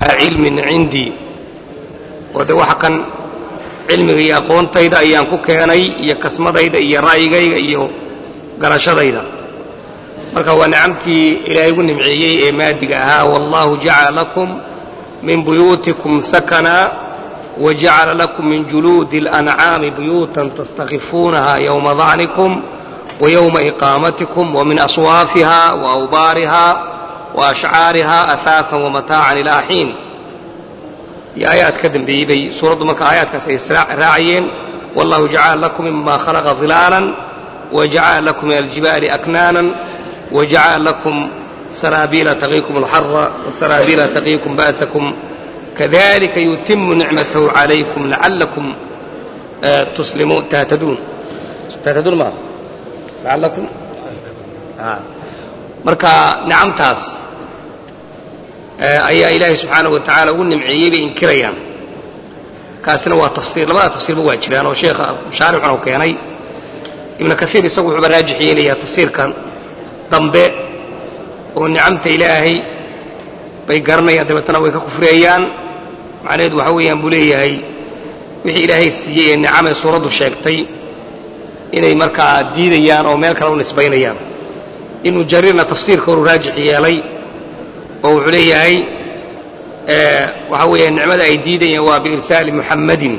cilmin cindii oo de waxa kan cilmiga iyo aqoontayda ayaan ku keenay iyo kasmadayda iyo ra'yigayga iyo garashadayda marka waa nicamtii ilaahay ugu nimceeyey ee maadiga ahaa wallahu jacala lakum min buyuutikum sakana wajacala lakum min juluudi اlancaami buyuutan tastakifuunaha yowma dacnikum ويوم إقامتكم ومن أصوافها وأوبارها وأشعارها أثاثا ومتاعا إلى حين يا آيات كذن بي بي سورة مكة آيات راعيين والله جعل لكم مما خلق ظلالا وجعل لكم من الجبال أكنانا وجعل لكم سرابيل تقيكم الحر وسرابيل تقيكم بأسكم كذلك يتم نعمته عليكم لعلكم تسلمون تهتدون تهتدون ما lacalakum marka nicamtaas ayaa ilaahay subxaanahu wa tacaala ugu nimceeyey bay inkirayaan kaasina waa tafsiir labada tafsiirba waa jiraan oo sheekha shaarixuna u keenay ibnu kaiir isagu wuxuuba raajix yeelayaa tafsiirkan dambe oo nicamta ilaahay bay garanayaan dabeetana way ka kufriyayaan macnaheedu waxa weeyaan buu leeyahay wixii ilaahay siiyey ee nicamee suuraddu sheegtay inay markaa diidayaan oo meel kale u nisbaynayaan ibnu jariirna tafsiirka horu raajix yeelay oo wuxuu leeyahay waxa weeye nicmada ay diidayaan waa biirsaali muxammadin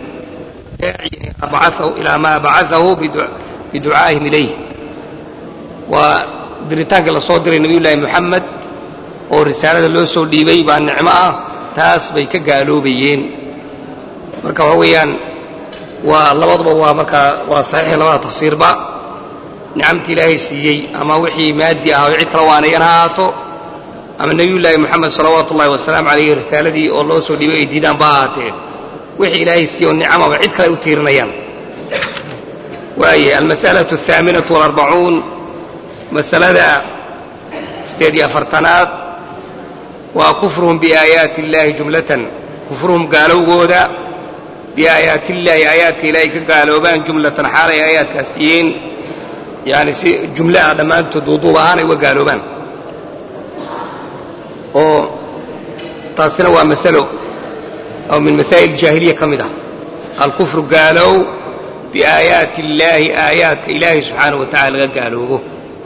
ilaa maa bacaahu biducaa'ihim ilayh waa diritaankii la soo diray nebiyullaahi moxamed oo risaalada loo soo dhiibay baa nicmo ah taas bay ka gaaloobayeen marka waxa weeyaan waa labaduba waa markaa waa saxiix labada tafsiirba nicamtii ilaahay siiyey ama wixii maadi ah oo cid kale waanayan ha ahaato ama nebiyullaahi moxamed salawaatu ullahi wasalaamu calayhi risaaladii oo loo soo dhiibay ay diidaan ba ahaatee wixii ilaahay siiyey oo nicamaba cid kale ay u tiirinayaan waaye almas'alatu alhaaminatu walarbacuun masalada sideed iyo afartanaad waa kufruhum biaayaati illaahi jumlatan kufruhum gaalowgooda biaayaati illaahi aayaadka ilaahay ka gaaloobaan jumlatan xaalay aayaadkaas yihiin yani si jumle ah dhammaantood duuduub ahaan ay uga gaaloobaan oo taasina waa masalo oo min masaa'il jaahiliya ka mid ah alkufru gaalow biaayaati illaahi aayaadka ilaahay subxaanahu wa tacala laga gaaloobo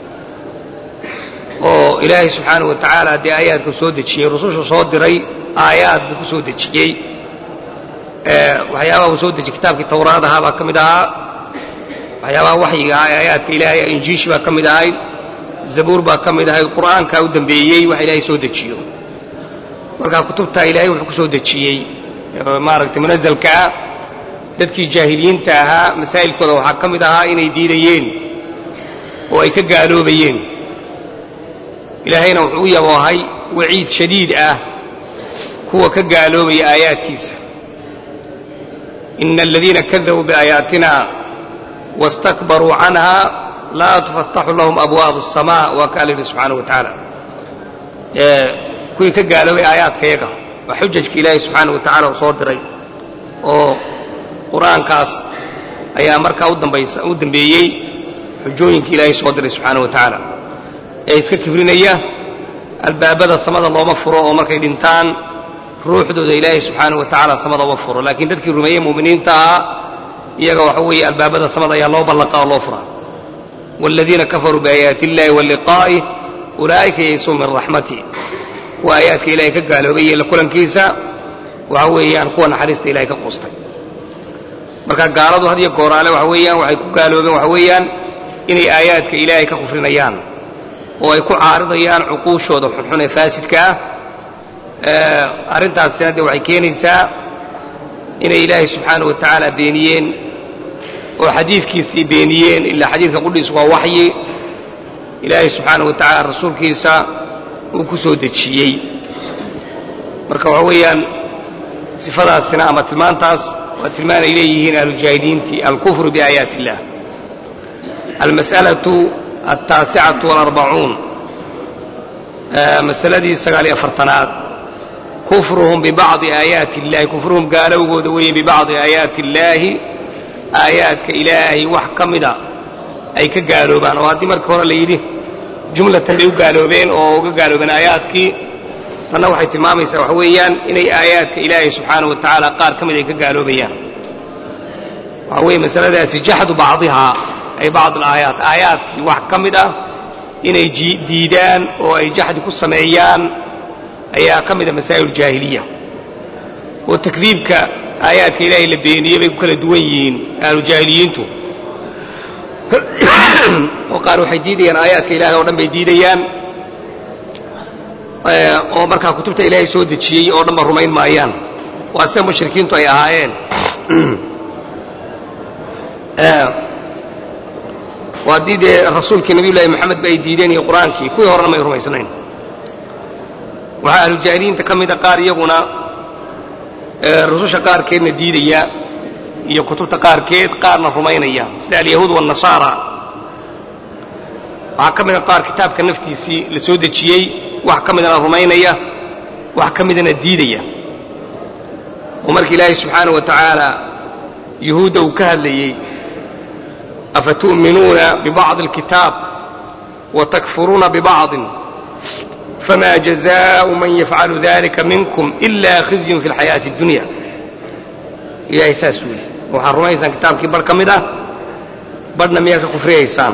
oo ilaahay subxaanahu wa tacaala dee aayaadku soo dejiyey rusushu soo diray aayaad buu ku soo dejiyey waxyaabaha uu soo dejiyey kitaabkii tawraad ahaa baa ka mid ahaa waxyaabaha waxyiga ah ee aayaadka ilaahay injiishi baa ka mid ahayd zabuur baa ka mid ahayd qur'aankaa u dambeeyey wax ilaahay soo dejiyo markaa kutubtaa ilaahay wuxuu ku soo dejiyey maaragtay munazalkaa dadkii jaahiliyiinta ahaa masaa'ilkooda waxaa ka mid ahaa inay diidayeen oo ay ka gaaloobayeen ilaahayna wuxuu u yaboohay waciid shadiid ah kuwa ka gaaloobaya aayaadkiisa ina aladiina kadabuu biaayaatina wastakbaruu canha laa tufataxu lahum abwaabu الsamaa waa ka alla yidhi subxaanaه wa tacaala kuwii ka gaaloobay aayaadkayaga waa xujajka ilaahay subxaanaه wa tacala uu soo diray oo qur'aankaas ayaa markaa u dambeeyey xujooyinka ilaahay soo diray subxaanaه wa tacaala ee iska kibrinaya albaabada samada looma furo oo markay dhintaan ruuxdooda ilaahay subxaanaه wa tacaala samada uma furo laakiin dadkii rumeeyey mu'miniinta ahaa iyaga waxa weeye albaabada samada ayaa loo ballaqa oo loo furaa wاladiina kafaruu biaayaati اllahi waliqaa'ih ulaa'ika yaysuu min raxmati kuwa aayaadka ilahay ka gaaloobay iyo la kulankiisa waxa weeyaan kuwa naxariista ilahay ka quustay marka gaaladu had iyo gooraale waxa weeyaan waxay ku gaaloobeen waxa weeyaan inay aayaadka ilaahay ka kufrinayaan oo ay ku caaridayaan cuquushooda xunxun ee faasidka ah arrintaasina dee waxay keenaysaa inay ilaahay subxaanaه wa tacaala beeniyeen oo xadiidkiisii beeniyeen ilaa xadiidka qudhiisu waa waxyi ilaahay subxaanaه wa tacaala rasuulkiisa uu ku soo dejiyey marka waxa weeyaan sifadaasina ama tilmaantaas waa tilmaan ay leeyihiin ahlujaahiliintii alkufru biaayaati اllah almas'alaةu altaasicatu walarbacuun masaladii sagaal iyo afartanaad kufruhum bibacdi aayaati illahi kufruhum gaalowgooda weeye bibacdi aayaati illaahi aayaadka ilaahay wax ka mida ay ka gaaloobaan oo haddii marka hore la yidhi jumlatan bay u gaaloobeen oo uga gaaloobeen aayaadkii tanna waxay tilmaamaysaa waxa weeyaan inay aayaadka ilaahay subxaanahu wa tacaala qaar ka mid ay ka gaaloobayaan waxa weeye masaladaasi jaxdu bacdihaa ay bacd alaayaat aayaadkii wax ka mid ah inay diidaan oo ay jaxdi ku sameeyaan ayaa ka mida masaa'il jaahiliya oo takdiibka aayaadka ilaahay la beeniyey bay ku kala duwan yihiin ahlujaahiliyiintu oo qaar waxay diidayaan aayaadka ilahay oo dhan bay diidayaan oo markaa kutubta ilaahay soo dejiyey oo dhan ba rumayn maayaan waa sida mushrikiintu ay ahaayeen waa haddii dee rasuulkii nabiy llaahi moxamed ba ay diideen iyo qur-aankii kuwii horena may rumaysnayn waxaa ahlujaahiliyiinta ka mida qaar iyaguna rususha qaarkeedna diidaya iyo kutubta qaarkeed qaarna rumaynaya sida alyahuud waannasaara waxaa ka mida qaar kitaabka naftiisii la soo dejiyey wax ka midana rumaynaya wax ka midana diidaya oo marka ilaahay subxaanahu wa tacaala yuhuudda uu ka hadlayey afatu'minuuna bibacdi alkitaab watakfuruuna bibacdin fma jazaءu man yafcalu dalika minkum ila khizyun fi اlxayaaةi اdunya ilahay saas wuli waxaad rumaysaan kitaabkii bar ka mid ah barhna miyaad ka kufriyaysaan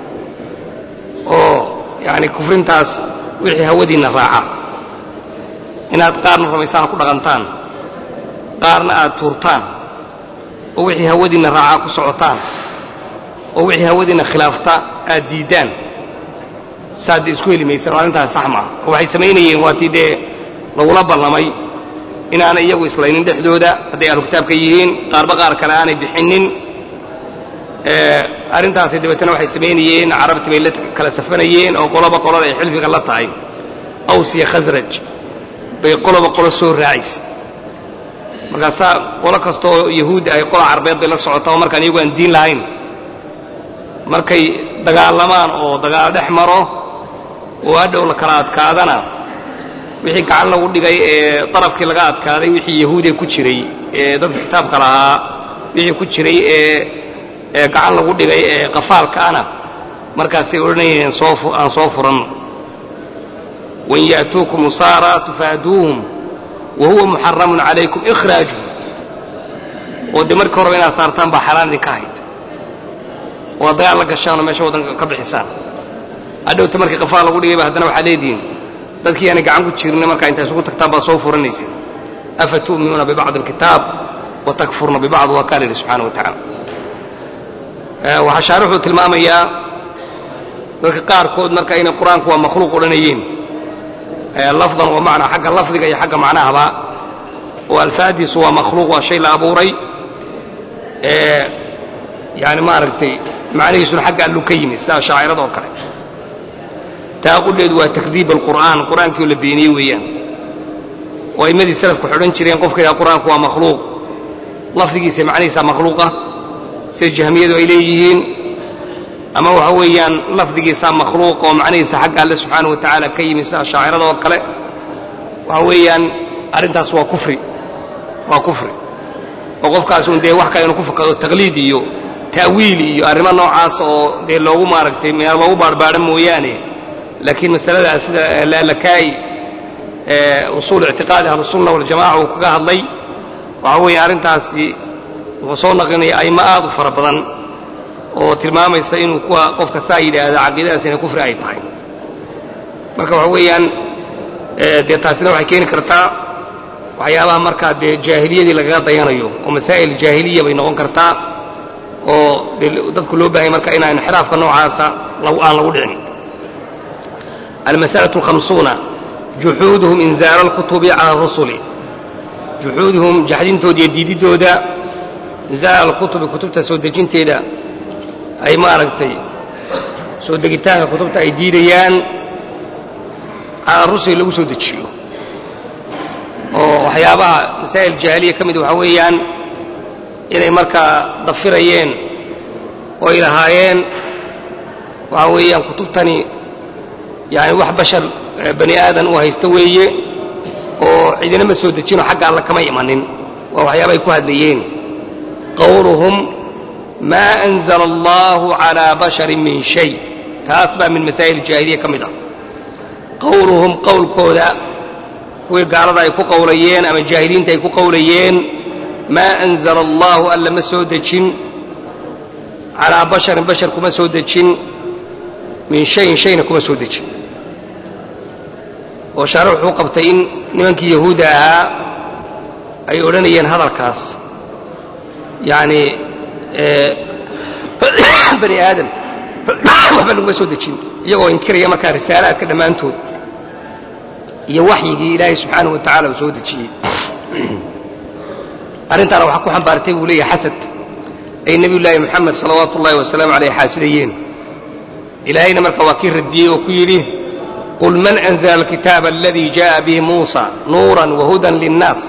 oo yani kufrintaas wixii hawadiinna raaca inaad qaarna rumaysaan ku dhaqantaan qaarna aad tuurtaan oo wixii hawadiinna raacaa ku socotaan oo wixii hawadiinna khilaafta aad diiddaan saad isku heli maysan oo arrintaas sax maaha oo waxay samaynayeen waatii dee lagula ballamay inaanay iyagu islaynin dhexdooda hadday ahlu kitaabka yihiin qaarba qaar kale aanay bixinnin arrintaasi dabeetana waxay samaynayeen carabti bay la kala safanayeen oo qoloba qolada ay xilfiga la tahay aws iyo khasraj bay qoloba qolo soo raacaysa markaasaa qolo kastaoo yahuudda ay qola carbeed bay la socotaa oo markaan iyagu aan diin lahayn markay dagaalamaan oo dagaal dhex maro oo hadhow la kala adkaadana wixii gacan lagu dhigay ee darafkii laga adkaaday wixii yahuudiya ku jiray ee dadka kitaabka lahaa wixii ku jiray ee ee gacan lagu dhigay ee qafaalkaana markaasay odhanayeen soo aan soo furanno wain ya'tuukum usaara tufaaduuhum wa huwa muxaramun calaykum ikhraajuhum oo dee markii horeba inaad saartaan baa xalaan idinka ahayd oo ad dagaal la gashaanoo meesha waddanka ka bixisaan hadhowta markii qafaal lagu dhigayba haddana waxaad leedihiin dadkii aanay gacan ku jirna markaa intaa isugu tagtaan baad soo furanaysa afa tu'minuuna bibacdi alkitaab wa takfurna bibacd waa kaa la yidhi subxana wa tacaala waxaa shaarixuu tilmaamayaa dadka qaarkood marka inay qur-aanku waa makhluuq odhanayeen lafdan wa macnaa xagga lafdiga iyo xagga macnahaba oo alfaadiisu waa makhluuq waa shay la abuuray yani maaragtay macnihiisuna xagga allu ka yimid sida shaacirada oo kale taa qudheedu waa takdiib alqur'aan qur'aankii oo la beeniyey weeyaan oo aimmadii salafku xidhan jireen qofka yidhaha qur'aanku waa makhluuq lafdigiisa macnihiisa makhluuqa sida jahmiyadu ay leeyihiin ama waxa weeyaan lafdigiisa makhluuq oo macnihiisa xagga alle subxaana wa tacaala ka yimid sida shaacirada oo kale waxa weeyaan arrintaas waa kufri waa kufri oo qofkaas un dee wax kale inuu ku fakado taqliid iyo ta'wiil iyo arrimo noocaas oo dee loogu maaragtay meel loogu baarbaadho mooyaane laakiin masaladaas sida laalakaa'i usuul ictiqaadi ahlusunna waljamaca uu kaga hadlay waxa weeye arrintaasi wuxuu soo naqlinaya ayma aad u fara badan oo tilmaamaysa inuu kuwa qofka saa yidhaahda caqiidadaas inay kufri ay tahay marka waxa weeyaan dee taasina waxay keeni kartaa waxyaabaha markaa dee jaahiliyadii lagaga dayanayo oo masaa'il jaahiliya bay noqon kartaa oo dee dadku loo baahanya marka inaan inxiraafka noocaasa aan lagu dhicin almas'alaة الhamsuuna juxuuduhum inzaala اlkutubi cala rusuli juxuuduhum jaxdintooda iyo diididooda inzaala alkutubi kutubta soo dejinteeda ay maaragtay soo degitaanka kutubta ay diidayaan cala rusuli lagu soo dejiyo oo waxyaabaha masaa'il jaahiliya ka mid waxaa weeyaan inay markaa dafirayeen oo ay lahaayeen waxaa weeyaan kutubtani yani wax bashar bani aadan uu haysta weeye oo cidinama soo dejino xagga alla kama imanin waa waxyaaba ay ku hadlayeen qawluhum maa anzala allahu calaa basharin min shay taas baa min masaa'il jaahiliya ka mid ah qawluhum qowlkooda kuwii gaalada ay ku qowlayeen ama jaahiliinta ay ku qowlayeen maa anzala allaahu alla ma soo dejin calaa basharin bashar kuma soo dejin min shayin shayna kuma soo dejin oo shaare wuxuu qabtay in nimankii yahuudda ahaa ay odhanayeen hadalkaas yacni bani aadam waxba laguma soo dejin iyagoo inkiraya markaa risaalaadka dhammaantood iyo waxyigii ilaahay subxaanahu wa tacala uu soo dejiyey arrintaana waxaa ku xambaartay buu leeyahay xasad ay nebiyullaahi moxamed salawaatu ullahi wasalaamu caleyh xaasidayeen ilaahayna marka waa kii radiyey oo ku yidhi qul man anzla alkitaaba aladii jaءa bihi muusa nuuran wahudan linnaas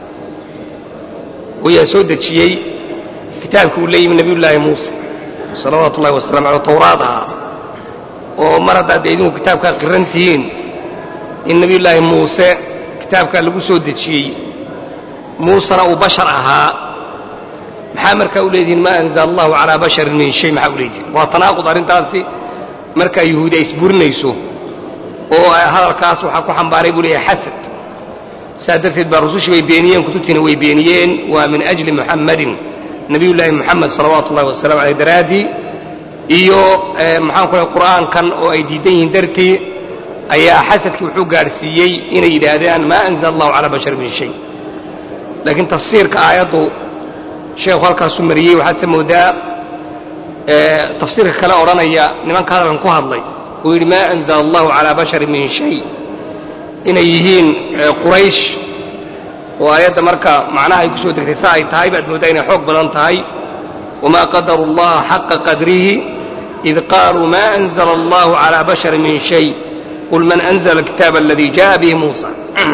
wayaa soo dejiyey kitaabkii uu la yimi nebiyullaahi muuse salawaatu ullahi wasalamu aleh tawraad ahaa oo mar haddaad idinku kitaabkaa qiran tihiin in nebiyullaahi muuse kitaabkaa lagu soo dejiyey muusena uu bashar ahaa maxaa markaa u leedihiin maa anzala allahu calaa basharin min shay maxaa u leedihiin waa tanaaqud arrintaasi markaa yahuudi ay isburinayso oo hadalkaas waxaa ku xambaaray buu leeyahay xasad saa darteed baa rusushii way beeniyeen kutubtiina way beeniyeen waa min ajli muxammadin nabiyullaahi moxamed salawaatu ullahi wasalamu aleyh daraaddii iyo maxaan ku lehay qur'aankan oo ay diidan yihiin dartii ayaa xasadkii wuxuu gaadhsiiyey inay yidhaahdaan maa anzala allahu calaa bashar min shay laakiin tafsiirka aayaddu sheekhu halkaasuu mariyey waxaad se moodaa tafsiirka kale odhanaya nimanka hadalkan ku hadlay uu yidhi maa anzala allahu calaa basharin min shay inay yihiin quraysh oo aayadda marka macnaha ay ku soo degtay sa ay tahay baad mooddaa inay xoog badan tahay wamaa qadaru allaha xaqa qadrihi id qaaluu maa anzala allahu calaa basharin min shay qul man anzla alkitaaba aladii jaءa bihi muusa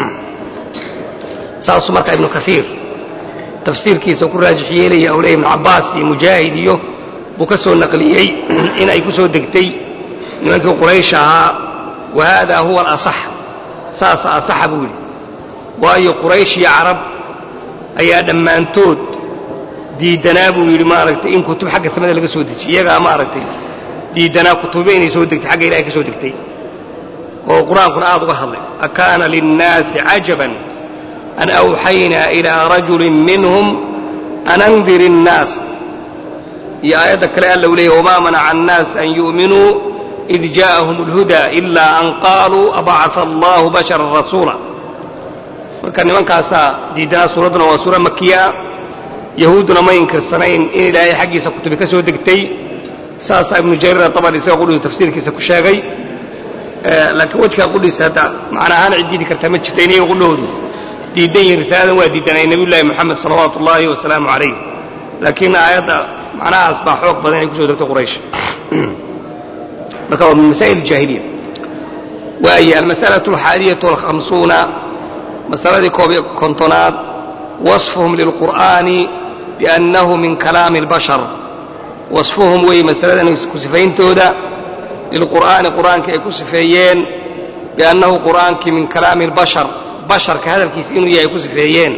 saasuu marka ibnu kaiir tafsiirkiisa ku raajix yeelaya ou leeya ibnu cabbaas iyo mujaahid iyo buu ka soo naqliyey in ay ku soo degtay nimankii quraysh ahaa wa haada huwa alasax saasa asaxa buu yidhi waayo quraysh iyo carab ayaa dhammaantood diiddanaa buu yidhi maaragtay in kutub xagga samada laga soo dejiye iyagaa maaragtay diiddanaa kutuba inay soo degtay xagga ilahay ka soo degtay oo qur-aankuna aad uga hadlay akaana linnaasi cajaban an awxaynaa ilaa rajulin minhum an andir innaas iyo aayadda kale alla u leeyahy wamaa manaca annaas an yu'minuu id jaءahum اlhudaa ilaa an qaaluu abacaa allahu basharan rasuula marka nimankaasaa diiddanaa suuradduna waa suura makiyaa yahuudduna ma inkirsanayn in ilaahay xaggiisa kutubi ka soo degtay saasaa ibnu jariir atabari isaga qudhisu tafsiirkiisa ku sheegay laakiin wejkaa qudhiisa hadda macnaahaan ciddiidi kartaa ma jirta inaga qudhoodu diiddan yihin risaaladan waa diiddanay nebiyullaahi moxamed salawaatu ullaahi wasalaamu calayh laakiin aayadda macnahaas baa xoog badan inay ku soo degto quraysh marka waa min masaa'il jaahiliya waaye almas'alatu alxaadiyatu walkhamsuuna masaladii koob iyo kontonaad wasfuhum lilqur'aani biannahu min kalaami albashar wasfuhum weeye masaladan ku sifayntooda lilqur'aani qur'aankii ay ku sifeeyeen biannahu qur'aankii min kalaami albashar basharka hadalkiisa inuu yahay ay ku sifeeyeen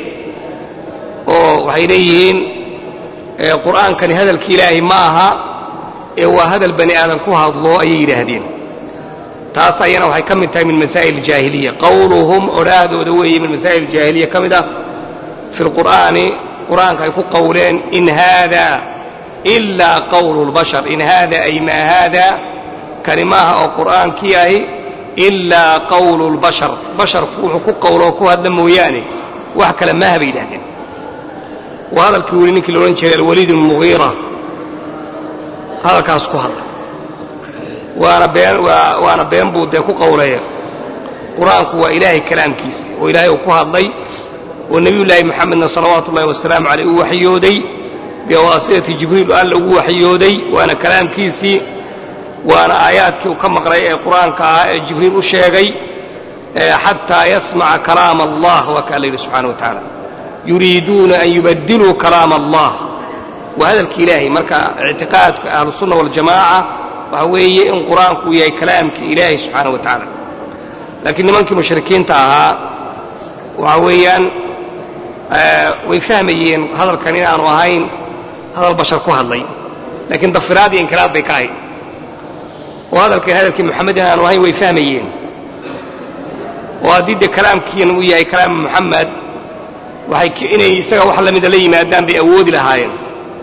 oo waxay leeyihiin qur'aankani hadalki ilaahay ma aha ee waa hadal bani aadan ku hadlo ayay yidhaahdeen taas ayana waxay ka mid tahay min masaa'il jaahiliya qowluhum odhaahdooda weeye min masaa'il jaahiliya ka mid ah fi lqur'aani qur'aanka ay ku qowleen in haada ilaa qowlu lbashar in haada ay maa haada kani maaha oo qur'aankii ahi ilaa qowlu lbashar basharku wuxuu ku qowloo ku hadla mooyaane wax kale maaha bay yidhahdeen waa hadalkii weli ninkii laodhan jiray alwaliid ibn mugiira hadalkaas ku hadlay waana been waana been buu dee ku qowlaya qur-aanku waa ilaahay kalaamkiisi oo ilaahay uu ku hadlay oo nebiyullaahi moxamedna salawaatu ullahi wasalaamu caleyh uu waxyooday biwaasitati jibriil alla ugu waxyooday waana kalaamkiisii waana aayaadkii uu ka maqlay ee qur-aanka ahaa ee jibriil u sheegay xataa yasmaca kalaama allah waa ka alla yidhi subxana wa tacaala yuriiduuna an yubadiluu kalaama allah waa hadalki ilaahay marka ictiqaadka ahlusunna waljamaaca waxa weeye in qur-aanku uu yahay kalaamkii ilaahay subxaana wa tacaala laakiin nimankii mushrikiinta ahaa waxa weeyaan way fahmayeen hadalkan inaanu ahayn hadal bashar ku hadlay laakiin dafiraad iyo inkiraad bay ka ahayd oo hadalkan hadalkii moxamed inaanu ahayn way fahmayeen oo haddii dee kalaamkiina uu yahay kalaam muxamed waxay inay isaga wax lamida la yimaadaan bay awoodi lahaayeen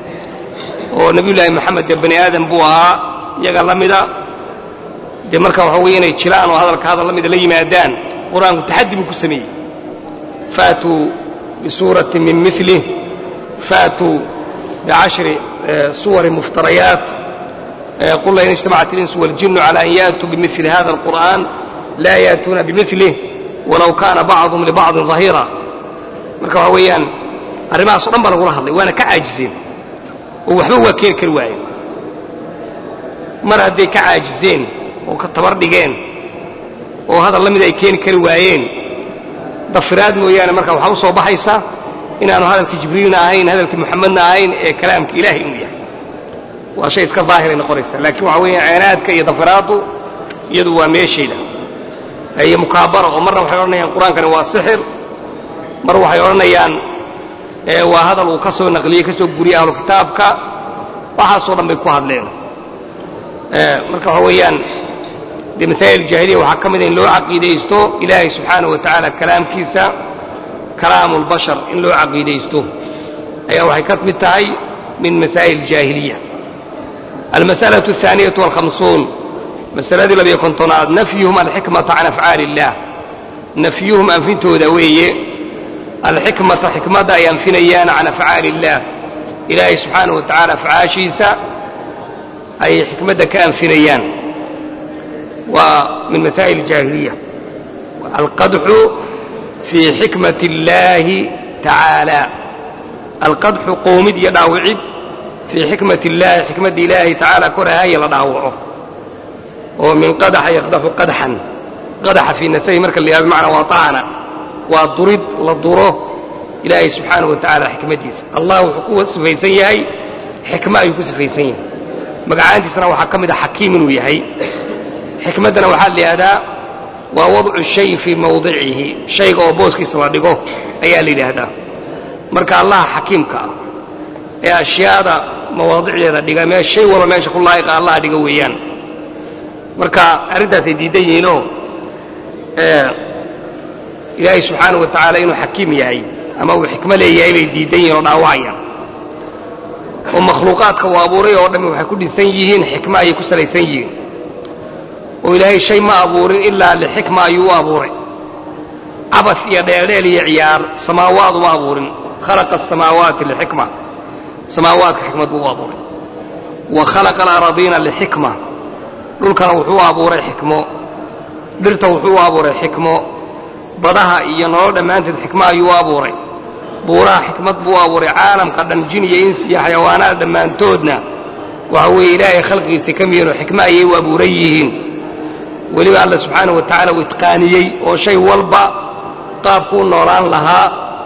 oo nebiyullaahi moxamed dee bani aadam buu ahaa iyaga la mida dee marka waxa weye inay jiraan oo hadalka hadal la mida la yimaadaan qur-aanku taxaddi buu ku sameeyey faatuu bisuuratin min milih faatuu bicashri suwari muftarayaat qul lain ijtamacat اlinsu waاljinu calى an yaatuu bimili hada اlqur'an laa yaatuuna bimilih walow kaana bacduhum libacdin ظahiira marka waxa weeyaan arrimahaasoo dhan baa lagula hadlay waana ka caajiseen oo waxba waa keeni kari waayeen mar hadday ka caajiseen oo ka tabar dhigeen oo hadal la mida ay keeni kari waayeen dafiraad mooyaane marka waxaa u soo baxaysa inaanu hadalkii jibriilna ahayn hadalkii muxamedna ahayn ee kalaamka ilaahay inuu yahay waa shay iska daahiray noqonaysa laakiin waxa weeya ceenaadka iyo dafiraaddu iyadu waa meeshayda iyo mukaabara oo marna waxay odhanayaan qur-aankani waa sixir mar waxay odhanayaan waa hadal uu ka soo naqliyey ka soo guriyey ahlu kitaabka waxaasoo dhan bay ku hadleen marka waxa weeyaan dee masaa'il jaahiliya waxaa ka mida in loo caqiidaysto ilaahay subxaanahu wa tacaala kalaamkiisa kalaamu lbashar in loo caqiidaysto ayaa waxay ka mid tahay min masaa'il jaahiliya almas'alaة الثaaniyaة والhamsuun masaladii labiyo kontonaad nafyuhum alxikmata can afcaali اllah nafyuhum anfintooda weeye alxikmata xikmadda ay anfinayaan can afcaali اllah ilaahay subxaanaه wa tacaala afcaashiisa ay xikmadda ka anfinayaan waa min masaa'il jaahiliya alqadxu fii xikmati اllaahi tacaala alqadxu qoomid iyo dhaawicid fii xikmati اllaahi xikmadda ilaahay tacaala korahaya la dhaawaco oo min qadaxa yaqdaxu qadxan qadaxa fii nasahi marka la yihahdo bimacnaa waa ta'ana waa durid la duro ilaahay subxaanahu wa tacaala xikmaddiisa allah wuxuu ku sifaysan yahay xikmo ayuu ku sifaysan yahay magacaantiisana waxaa ka mid a xakiim inuu yahay xikmaddana waxaa la yidhahdaa waa wadcu shay fii mawdicihi shayga oo booskiisa la dhigo ayaa la yidhaahdaa marka allaha xakiimka ah ee ashyaada mawaadicdeeda dhiga mee shay walba meesha ku laa'iqa allaha dhiga weeyaan marka arrintaasay diidan yihiinoo ilaahay subxaanahu wa tacaala inuu xakiim yahay ama uu xikmo leeyahay bay diidan yihiin oo dhaawacayaan oo makhluuqaadka uu abuuray oo dhammi waxay ku dhisan yihiin xikmo ayay ku salaysan yihiin oo ilaahay shay ma abuurin ilaa lixikma ayuu u abuuray cabas iyo dheeldheel iyo ciyaar samaawaad uma abuurin khalaqa asamaawaati lixikma samaawaadka xikmad buu u abuuray wa khalaqa alaradiina lixikma dhulkana wuxuu u abuuray xikmo dhirta wuxuu u abuuray xikmo badaha iyo nolol dhammaanteed xikmo ayuu u abuuray buuraha xikmad buu u abuuray caalamka dhan jin iyo insi iyo xayawaanaad dhammaantoodna waxa weeye ilaahay khalqigiisa ka miyihinoo xikmo ayay u abuuran yihiin weliba alla subxaanahu wa tacaala uu itqaaniyey oo shay walba qaabkuu noolaan lahaa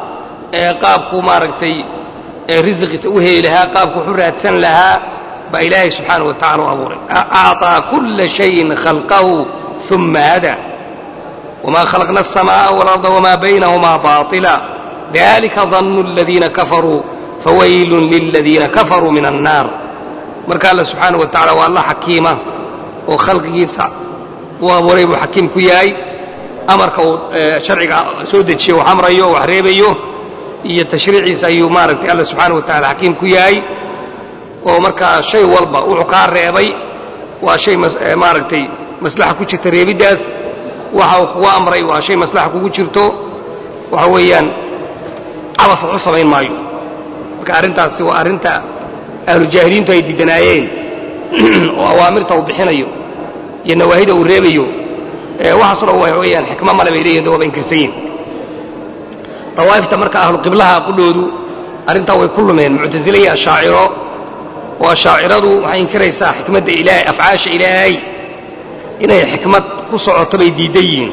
ee qaabkuu maaragtay risiqiisa u heli lahaa qaabku wuxu raadsan lahaa baa ilaahay subxaanahu wa tacala u abuuray acطaa kulla shayin khalqahu uma hada wma khalaqna الsamaaءa wاlarda wma baynahumaa baطila dalika danu اladiina kafaruu fawaylun liladiina kafaruu min الnaar marka alla subxaanaه wa tacala waa alla xakiima oo khalqigiisa uu abuuray buu xakiim ku yahay amarka uu sharciga soo dejiyo wax amrayo o wax reebayo iyo tashriiciisa ayuu maaragtay alla subxaana wa tacala xakiim ku yahay oo markaa shay walba wuxuu kaa reebay waa shay maaragtay maslaxa ku jirta reebiddaas waxa uu kugu amray waa shay maslaxa kugu jirto waxa weeyaan cabas wax u samayn maayo marka arrintaasi waa arrinta ahlujaahiliintu ay diidanaayeen oo awaamirta uu bixinayo iyo nawaahida uu reebayo waxaaso dhan waxa weeyaan xikmo male bay leeyihin waaba inkirsan yihin dawaa'ifta marka ahluqiblaha qudhoodu arrintaa way ku lumeen muctasile iyo ashaaciro oo ashaaciradu waxay inkiraysaa xikmadda ilaahay afcaasha ilaahay inay xikmad ku socoto bay diidan yihiin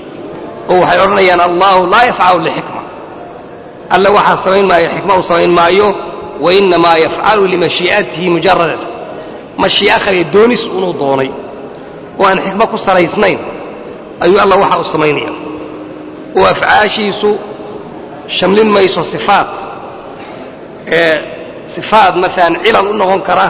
oo waxay odhanayaan allahu laa yafcalu lixikma alle waxaa samayn maayo xikma uu samayn maayo wainnamaa yafcalu limashii'atihi mujarada mashii'a khaliya doonis unuu doonay oo aan xikmo ku salaysnayn ayuu alla waxa u samaynaya oo afcaashiisu shamlin mayso sifaat ee sifaat maalan cilal u noqon kara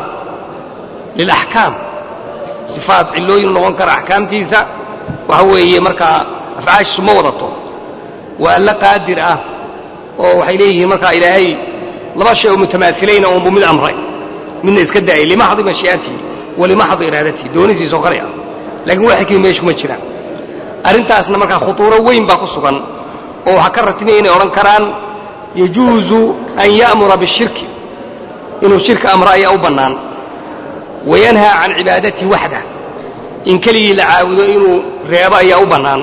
lilaxkaam sifaat cillooyin u noqon kara axkaamtiisa waxa weeye markaa afcaashiisu ma wadato waa alla qaadir ah oo waxay leeyihiin markaa ilaahay laba shay oo mutamaahilayna unbu mid amray midna iska daayay limaxdi mashii'atihi wa limaxdi iraadatihi doonisiisoo kale ah laakiin waa xikmi meeshu ma jiraan arrintaasna markaa khutuuro weyn baa ku sugan oo waxaa ka ratibaya inay odhan karaan yajuuzu an ya'mura bishirki inuu shirka amro ayaa u bannaan wayanhaa can cibaadatihi waxdah in keligii la caabudo inuu reebo ayaa u bannaan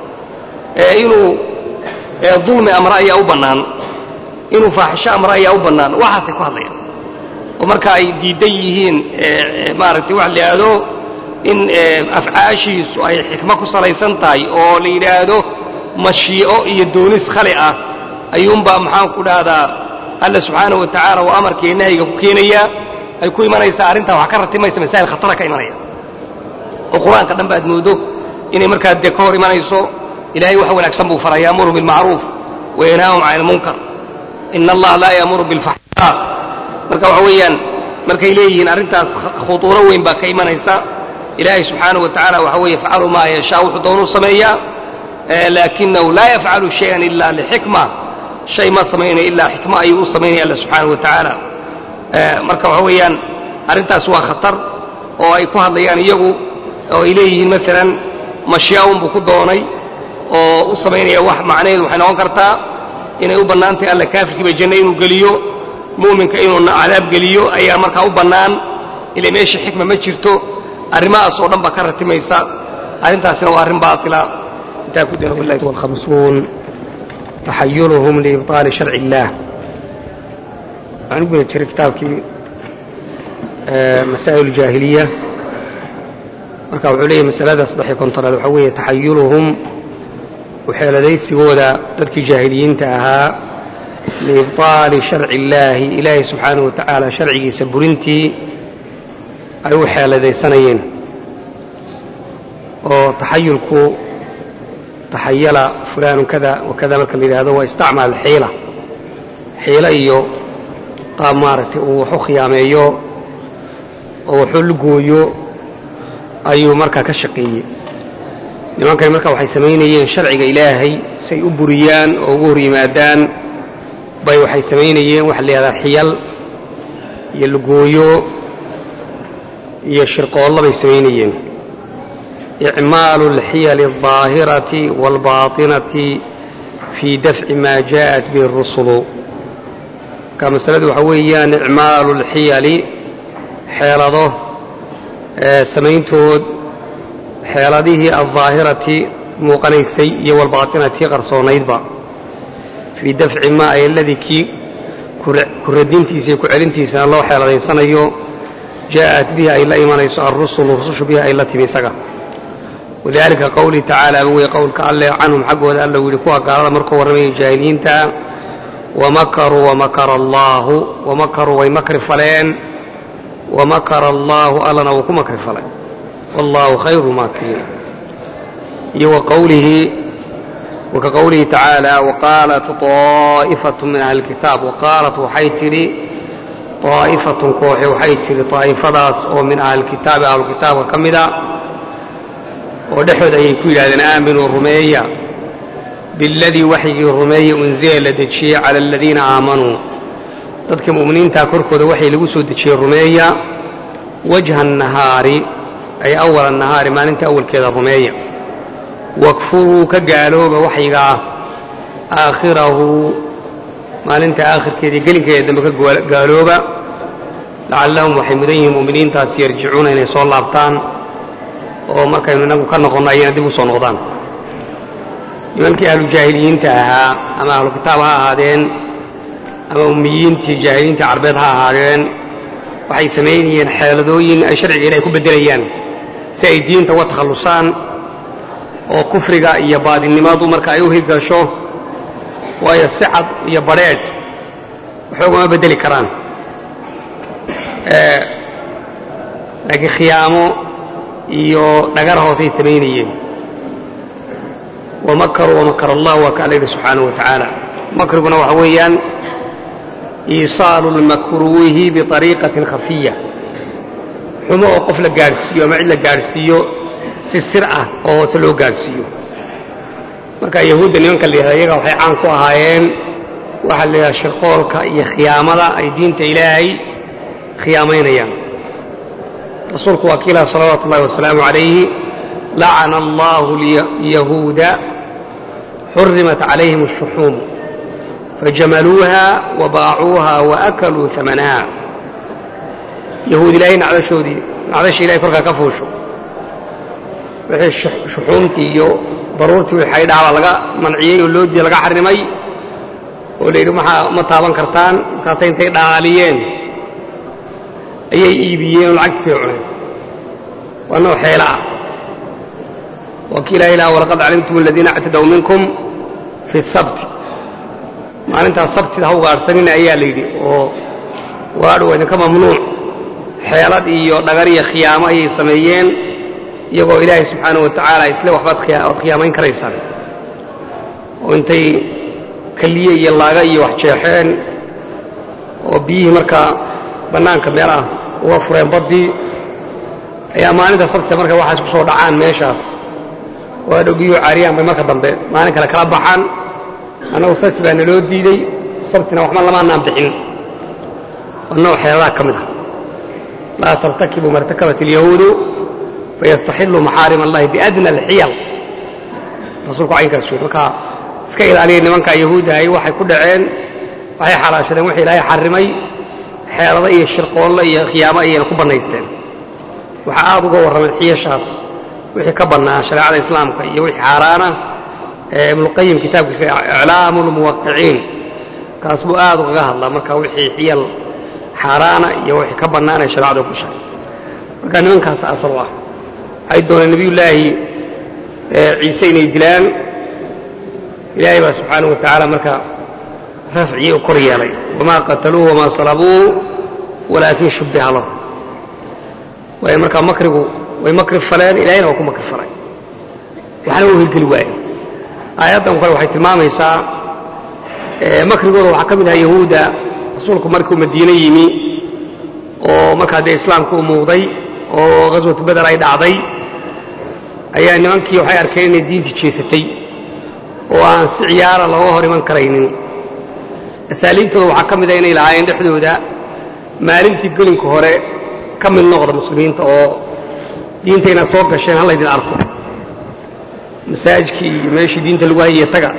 inuu dulmi amro ayaa u bannaan inuu faaxisho amro ayaa u bannaan waxaasay ku hadlayaan oo marka ay diidan yihiin maaragtay waxa la yidhaahdo in afcaashiisu ay xikmo ku salaysan tahay oo la yidhaahdo mashii'o iyo doonis khali ah ayuunbaa maxaan ku dhahdaa alla subxaanahu wa tacaala oo amarkaiyo nahyiga ku keenayaa ay ku imanaysaa arrintaa wax ka ratimaysa masaa'il khatara ka imanaya oo qur-aanka dhan ba aad moodo inay markaa dee ka hor imanayso ilahay wax wanaagsan buu faraa yaamuru bilmacruuf wayanhaahum can ilmunkar ina allaha laa yaamuru bilfaxshaa marka waxa weeyaan markay leeyihiin arrintaas khutuuro weyn baa ka imanaysa ilaahay subxaanahu wa tacaala waxa weeye yafcalu maa yashaa wuxuu doonuu sameeyaa laakinahu laa yafcalu shayan ila lixikma shay ma samaynayo ilaa xikmo ayuu u samaynaya alla subxaanahu wa tacaala marka waxa weeyaan arrintaas waa khatar oo ay ku hadlayaan iyagu oo ay leeyihiin maalan mashyaa unbuu ku doonay oo u samaynaya wax macnaheedu waxay noqon kartaa inay u bannaan tahay alla kaafirkiiba janno inuu geliyo mu'minka inuu cadaab geliyo ayaa markaa u bannaan ilay meesha xikma ma jirto arrimahaas oo dhan baa ka ratimaysa arrintaasina waa arrin baatila intaa ku dira wallahi والخمسون تحيرهم لإبطال شرع الله waxaan u guda jiray kitaabkii masaa'il الjaahiliya marka wuxuu leeyahy masalada saddex-iyo kontonaad waxaa weeye taxayuruhum uxeeladaysigooda dadkii jaahiliyiinta ahaa liibطaali sharci illaahi ilaahay subxaanahu wa tacaala sharcigiisa burintii ay u xeeladaysanayeen oo taxayulku taxayala fulaanu kada wakada marka la yidhaahdo waa istacmaal xiila xiilo iyo qaab maaragtay uu wax u khiyaameeyo oo waxu lugooyo ayuu markaa ka shaqeeyey nimankani marka waxay samaynayeen sharciga ilaahay say u buriyaan oo ugu hor yimaadaan bay waxay samaynayeen waxa la yidhahdaa xiyal iyo lugooyo iyo shirqoollo bay samaynayeen icmaalu alxiyali aldaahirati waalbaatinati fii dafci maa jaءat bihi اrusulu marka masaladu waxaa weeyaan icmaalu alxiyali xeelado samayntood xeeladihii aldaahirati muuqanaysay iyo walbaatinati qarsoonaydba fii dafci maa ay aladii kii ku radintiisa iyo ku celintiisana loo xeeladaysanayo jaءat bihi ay la imanayso alrusulu rusushu bihi ay la timi isaga walidaalika qowlihi tacaala aba wey qowlka alle canhum xaggooda alla yidhi kuwa gaalada markuu warramayay jaahiliyiinta wamakaruu wamakara allaahu wamakaruu way makri faleen wamakara allaahu allana wuu ku makri falay wallaahu khayru maakiriin iyo waqowlihi waka qowlihi tacaala waqaalat طaa'ifatu min ahli lkitaab waqaalat waxay tidhi طaa'ifatun kooxe waxay tidhi طaa'ifadaas oo min ahlilkitaabi ahlukitaabka ka mida oo dhexood ayay ku yidhahdeen aaminuu rumeeya biاladii waxygii rumeeya unzila la dejiyey cala aladiina aamanuu dadka mu'miniintaa korkooda waxay lagu soo dejiyey rumeeya wajha الnahaari ay awala nahaari maalinta awalkeeda rumeeya wakfuruu ka gaalooba waxyiga ah aakhirahu maalinta aakhirkeedii gelinkeeda dambe ka gaalooba lacallahum waxay mudan yihiin mu'miniintaas yarjicuuna inay soo laabtaan oo markaynu inagu ka noqonno ayayna dib u soo noqdaan nimankii ahlujaahiliyiinta ahaa ama ahlu kitaab ha ahaadeen ama ummiyiintii jaahiliyiintii carbeed ha ahaadeen waxay samaynayeen xeeladooyin ay sharciga ilahay ku beddelayaan si ay diinta uga takhallusaan oo kufriga iyo baadinnimadu marka ay u hirgasho waayo si cad iyo badrheedh waxoogama beddeli karaan laakiin khiyaamo iyo dhagar hoosay samaynayeen wamakaruu wamakar allah waa ka alla yidhi subxaanahu wa tacaala makriguna waxa weeyaan iisaalu lmakruuhi biariiqatin khafiya xumo oo qof la gaadhsiiyo ama cid la gaadhsiiyo si sir ah oo hoose loo gaadhsiiyo marka yahuudda nimanka la yihahda iyaga waxay caan ku ahaayeen waxaa la yidhaha shirqoolka iyo khiyaamada ay diinta ilaahay khiyaamaynayaan rasuulku waa kiilaha salawaatu ullahi wasalaamu calayhi lacana allahu lyahuuda xurimat calayhim الshuxuum fajamaluuha wabaacuuha waakaluu amanaha yahuud ilaahay nacdashoodii nacdasha ilahay korkaa ka fuusho wixii shuxuumtii iyo baruurtii wixay dhacba laga manciyey oo loo diiday laga xarimay oo la yidhi maxaa ma taaban kartaan markaasay intay dhaaliyeen ayay iibiyeen oo lacagtiisay cuneen waa nooc xeelo ah waa kii ilahay laha walaqad calimtum aladiina actadaw minkum fi sabti maalintaas sabtida ha ugaadhsanina ayaa la yidhi oo waadhu waa idinka mamnuuc xeelad iyo dhagar iyo khiyaamo ayay sameeyeen iyagoo ilaahay subxaanahu wa tacaala isle waxbaad oad khiyaamayn karaysaan oo intay keliye iyo laaga iyo wax jeexeen oo biyihii markaa bannaanka meel ah uga fureen baddii ayaa maalinta sabtida marka waxaas ku soo dhacaan meeshaas waa dhow biyuhu caariyaan bay marka dambe maalin kale kala baxaan annagu sabti baa naloo diidey sabtina waxba lamaanaan bixin waa nooc xeeladaha ka mid ah laa tartakibu martakabat alyahuudu fayastaxiluu maxaarim allahi biadna alxiyal rasuulku caynkaas wey marka iska ilaaliya nimanka yahuudahay waxay ku dhaceen waxay xalaashadeen wixii ilaahay xarrimay xeelado iyo shirqoolle iyo khiyaamo ayayna ku bannaysteen waxaa aad uga warrameen xiyashaas wixii ka bannaa shareecada islaamka iyo wixii xaaraana ibnuqayim kitaabkiisa iclaamu lmuwaqiciin kaas buu aad ugaga hadlaa marka wixii xiyal xaaraana iyo wixii ka bannaan ee shareecadu ku shay marka nimankaas asal u ah waxay dooneen nebiyullaahi ciise inay dilaan ilaahay baa subxaanahu wa tacaala marka rafcii u kor yeelay wamaa qataluuhu wamaa salabuu walaakin shubbiha lahu waayo markaa makrigu way makri faleen ilahayna waa ku makri falay waxna wuu hirgeli waaye aayaddan kale waxay tilmaamaysaa makrigooda waxaa ka mid ahaa yahuudda rasuulku markuu madiine yimi oo markaa dee islaamka u muuqday oo ghaswatu beder ay dhacday ayaa nimankii waxay arkeen inay diintii jeesatay oo aan si ciyaara looga hor iman karaynin asaaliibtooda waxaa ka mida inay lahaayeen dhexdooda maalintii gelinka hore ka mid noqda muslimiinta oo diintayna soo gasheen ha laydin arko masaajidkii iyo meeshii diinta lagu hayiye taga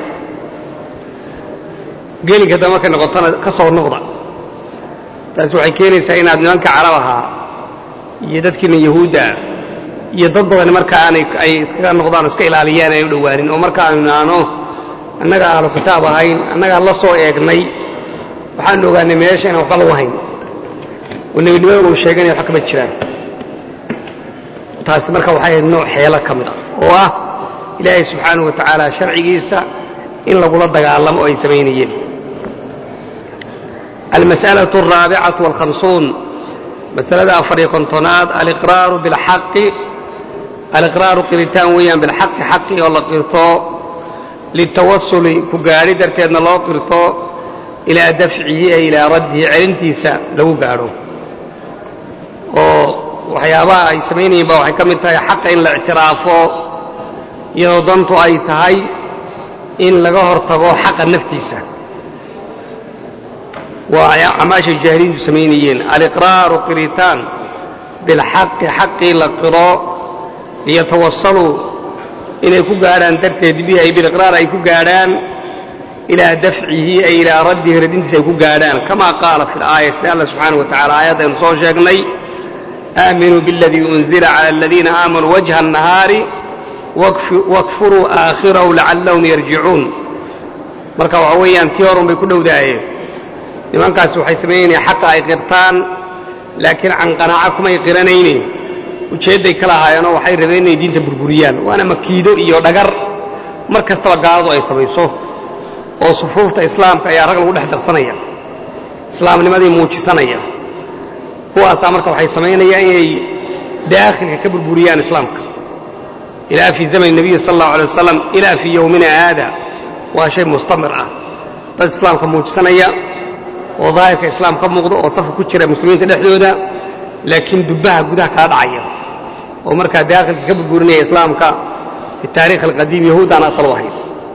gelinka dambe markay noqotona ka soo noqda taasi waxay keenaysaa inaad nimanka carab ahaa iyo dadkiina yahuudda iyo dad badan marka aanay ay iskaga noqdaan iska ilaaliyaan ay u dhowaanin oo marka aanu naano annaga ahlu kitaab ahayn annagaan la soo eegnay waxaanu ogaanay meesha inaan waxba lagu hayn oo nebinimaduna uu sheeganaya wax kama jiraan taasi marka waxay ahayd nooc xeelo ka mid ah oo ah ilaahay subxaanahu wa tacaala sharcigiisa in lagula dagaalamo oo ay samaynayeen almas'alaة الraabicaة والhamsuun masalada afariyo kontonaad aliqraaru bilxaqi aliqraaru qiritaan weeyaan bilxaqi xaqi oo la qirto litawasuli ku gaadhi darteedna loo qirto ilaa dafcihi ay ilaa raddihi celintiisa lagu gaadho oo waxyaabaha ay samaynayeen ba waxay ka mid tahay xaqa in la ictiraafo iyadoo dantu ay tahay in laga hortago xaqa naftiisa waa acmaashay jaahiliintu samaynayeen aliqraaru qiritaan bilxaqi xaqii la qiro liyatawasaluu inay ku gaadhaan darteed bihi ay biliqraar ay ku gaadhaan ilaa dafcihi ay ilaa raddihi radintiisa ay ku gaadhaan kama qaala fi laaya sida alla subxaana wa tacala aayadaynu soo sheegnay aaminuu biاladii unzila cala aladiina aamanuu wajha الnahaari wakfuruu aakhirahu lacallahum yarjicuun marka waxa weeyaan tii horun bay ku dhowdaayeen nimankaasi waxay samaynayeen xaqa ay qirtaan laakiin can qanaaco kumay qiranayne ujeedday ka lahaayeenoo waxay rabeen inay diinta burburiyaan waana makiido iyo dhagar mar kastaba gaaladu ay samayso oo sufuufta islaamka ayaa rag lagu dhex darsanaya islaamnimadii muujisanaya kuwaasaa marka waxay samaynayaan inay daakhilka ka burburiyaan islaamka ilaa fii zamani nebiyi sala allahu alay wasalam ilaa fii yowmina haada waa shay mustamir ah dad islaamka muujisanaya oo daahirka islaam ka muuqdo oo safka ku jira muslimiinta dhexdooda laakiin dubbaha gudaha kala dhacaya oo markaa daakhilka ka burburinaya islaamka fi taarikh alqadiim yahuud aan asal u ahayn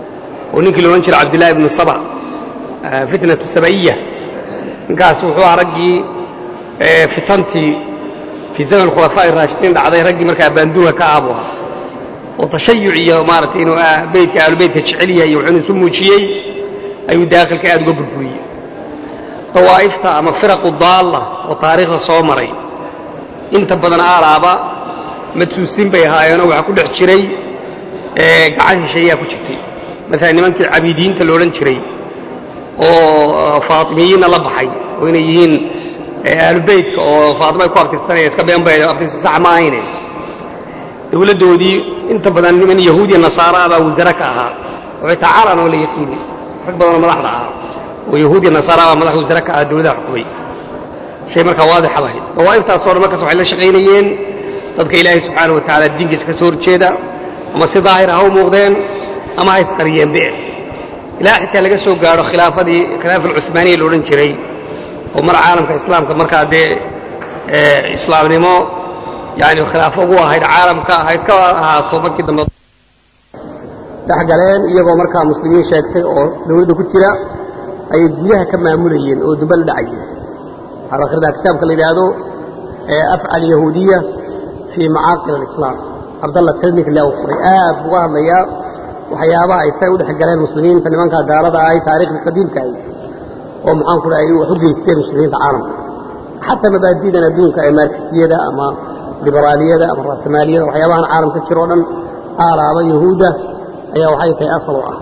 oo ninkii la odhan jiray cabdillahi ibnu saba fitnatu saba'iya ninkaas wuxuu ahaa raggii fitantii fii zaman khulafaa'i raashidiin dhacday raggii markaa baanduuga ka aabu ahaa oo tashayuc iyo maaragtay inuu beytka ahlubeytka jecel yahay iyo wuxuuna isu muujiyey ayuu daakilka aad uga burburiyey dawaa'ifta ama firaqu daalla oo taariikhda soo maray inta badan aalaaba madsuusin bay ahaayeenoo waxaa ku dhex jiray gacan shisheeyaa ku jirtay maalan nimankii cabiidiyiinta la odhan jiray oo faatimiyiinna la baxay oo inay yihiin ahlubeytka oo faatima ay ku abtirsanaya iska been bay abtirsi sax ma ahayne dawladdoodii inta badan niman yahuudiya nasaara baa wasare ka ahaa oo xitaa caalan oo la yaqiini rag badanoo madaxda ahaa oo yahuudiya nasaara baa madax wasare ka ahaa dawladaha xukumay shay markaa waadixa bahayd dawaa'iftaasoo dhan markaas waxay la shaqaynayeen dadka ilaahay subxaana wa tacaala diinkiisa ka soo horjeeda ama si daahir ha u muuqdeen ama ha isqariyeenbe ilaa xitaa laga soo gaadho khilaafadii khilaafa alcuhmaaniya la odhan jiray oo mar caalamka islaamka markaa dee islaamnimo yani khilaafo ugu ahayd caalamka ha iska ahaato markii dambe dhexgaleen iyagoo markaa muslimiin sheegtay oo dawladda ku jira ayay gudaha ka maamulayeen oo dumbe la dhacayeen waxaa la akhridaa kitaabka la yidhaahdo afcal yahuudiya fii macaaqil alislaam cabdalla tirnik le u qoray aad buga hadlayaa waxyaabaha ay say u dhex galeen muslimiinta nimankaa gaalada ahay taariikhdii qadiimka ahy oo maxaan ku dhahay wax u geysteen muslimiinta caalamka xataa mabaadi'dan adduunka ee maarkisiyada ama liberaaliyada ama raasamaaliyada waxyaabahan caalamka jiro o dhan aalaaba yahuudda ayaa waxay tahay asal u ah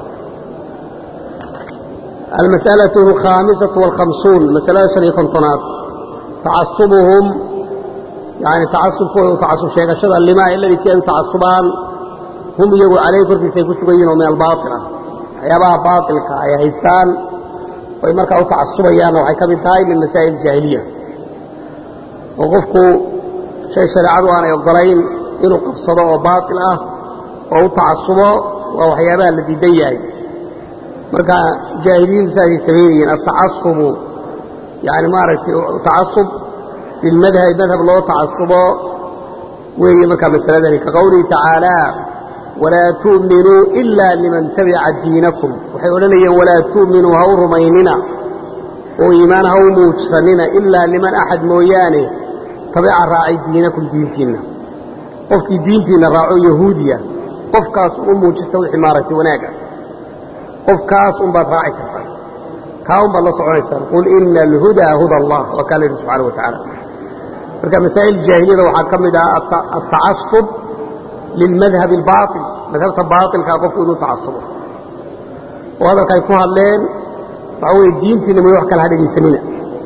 almas'alaة alkhaamisatu wاlkhamsuun masalada shan iyo kontonaad tacasubuhum yani tacasubkooda u tacasub sheegashada limaa iladii kii ay u tacasubaan hum iyagu calayh korkiisa ay ku sugan yihin oo min albaail ah waxyaabaha baailka ay haystaan oy markaa u tacasubayaanna waxay ka mid tahay min masaa'il jaahiliya oo qofku shay shareecadu aanay ogolayn inuu qabsado oo baail ah oo u tacasubo waa waxyaabaha la diidan yahay marka jaahiliyiintu saasay samaynayeen altacasubu yani maaragtay tacasub lilmadhabi madhab loo tacasubo weeye markaa masaladani ka qowlihi tacaala walaa tu'minuu ila liman tabica diinakum waxay odhanayeen walaa tu'minuu ha u rumaynina oo iimaan ha u muujsanina ilaa liman axad mooyaane tabica raacay diinakum diintiinna qofkii diintiinna raaco yahuudiya qofkaas u muujista wixii maaragtay wanaaga qofkaas unbaad raaci kartaa kaa unbaad la soconaysaan qul ina alhudaa huda allah waa kaa la yidhi subxana wa tacaala marka masaa'il jaahiliyada waxaa ka mid ah altacasub lilmadhabi albaail madhabta baailkaa qofku inuu tacasubo oo hadalka ay ku hadleen waxaa weeye diintiina may wax kale ha dhegaysanina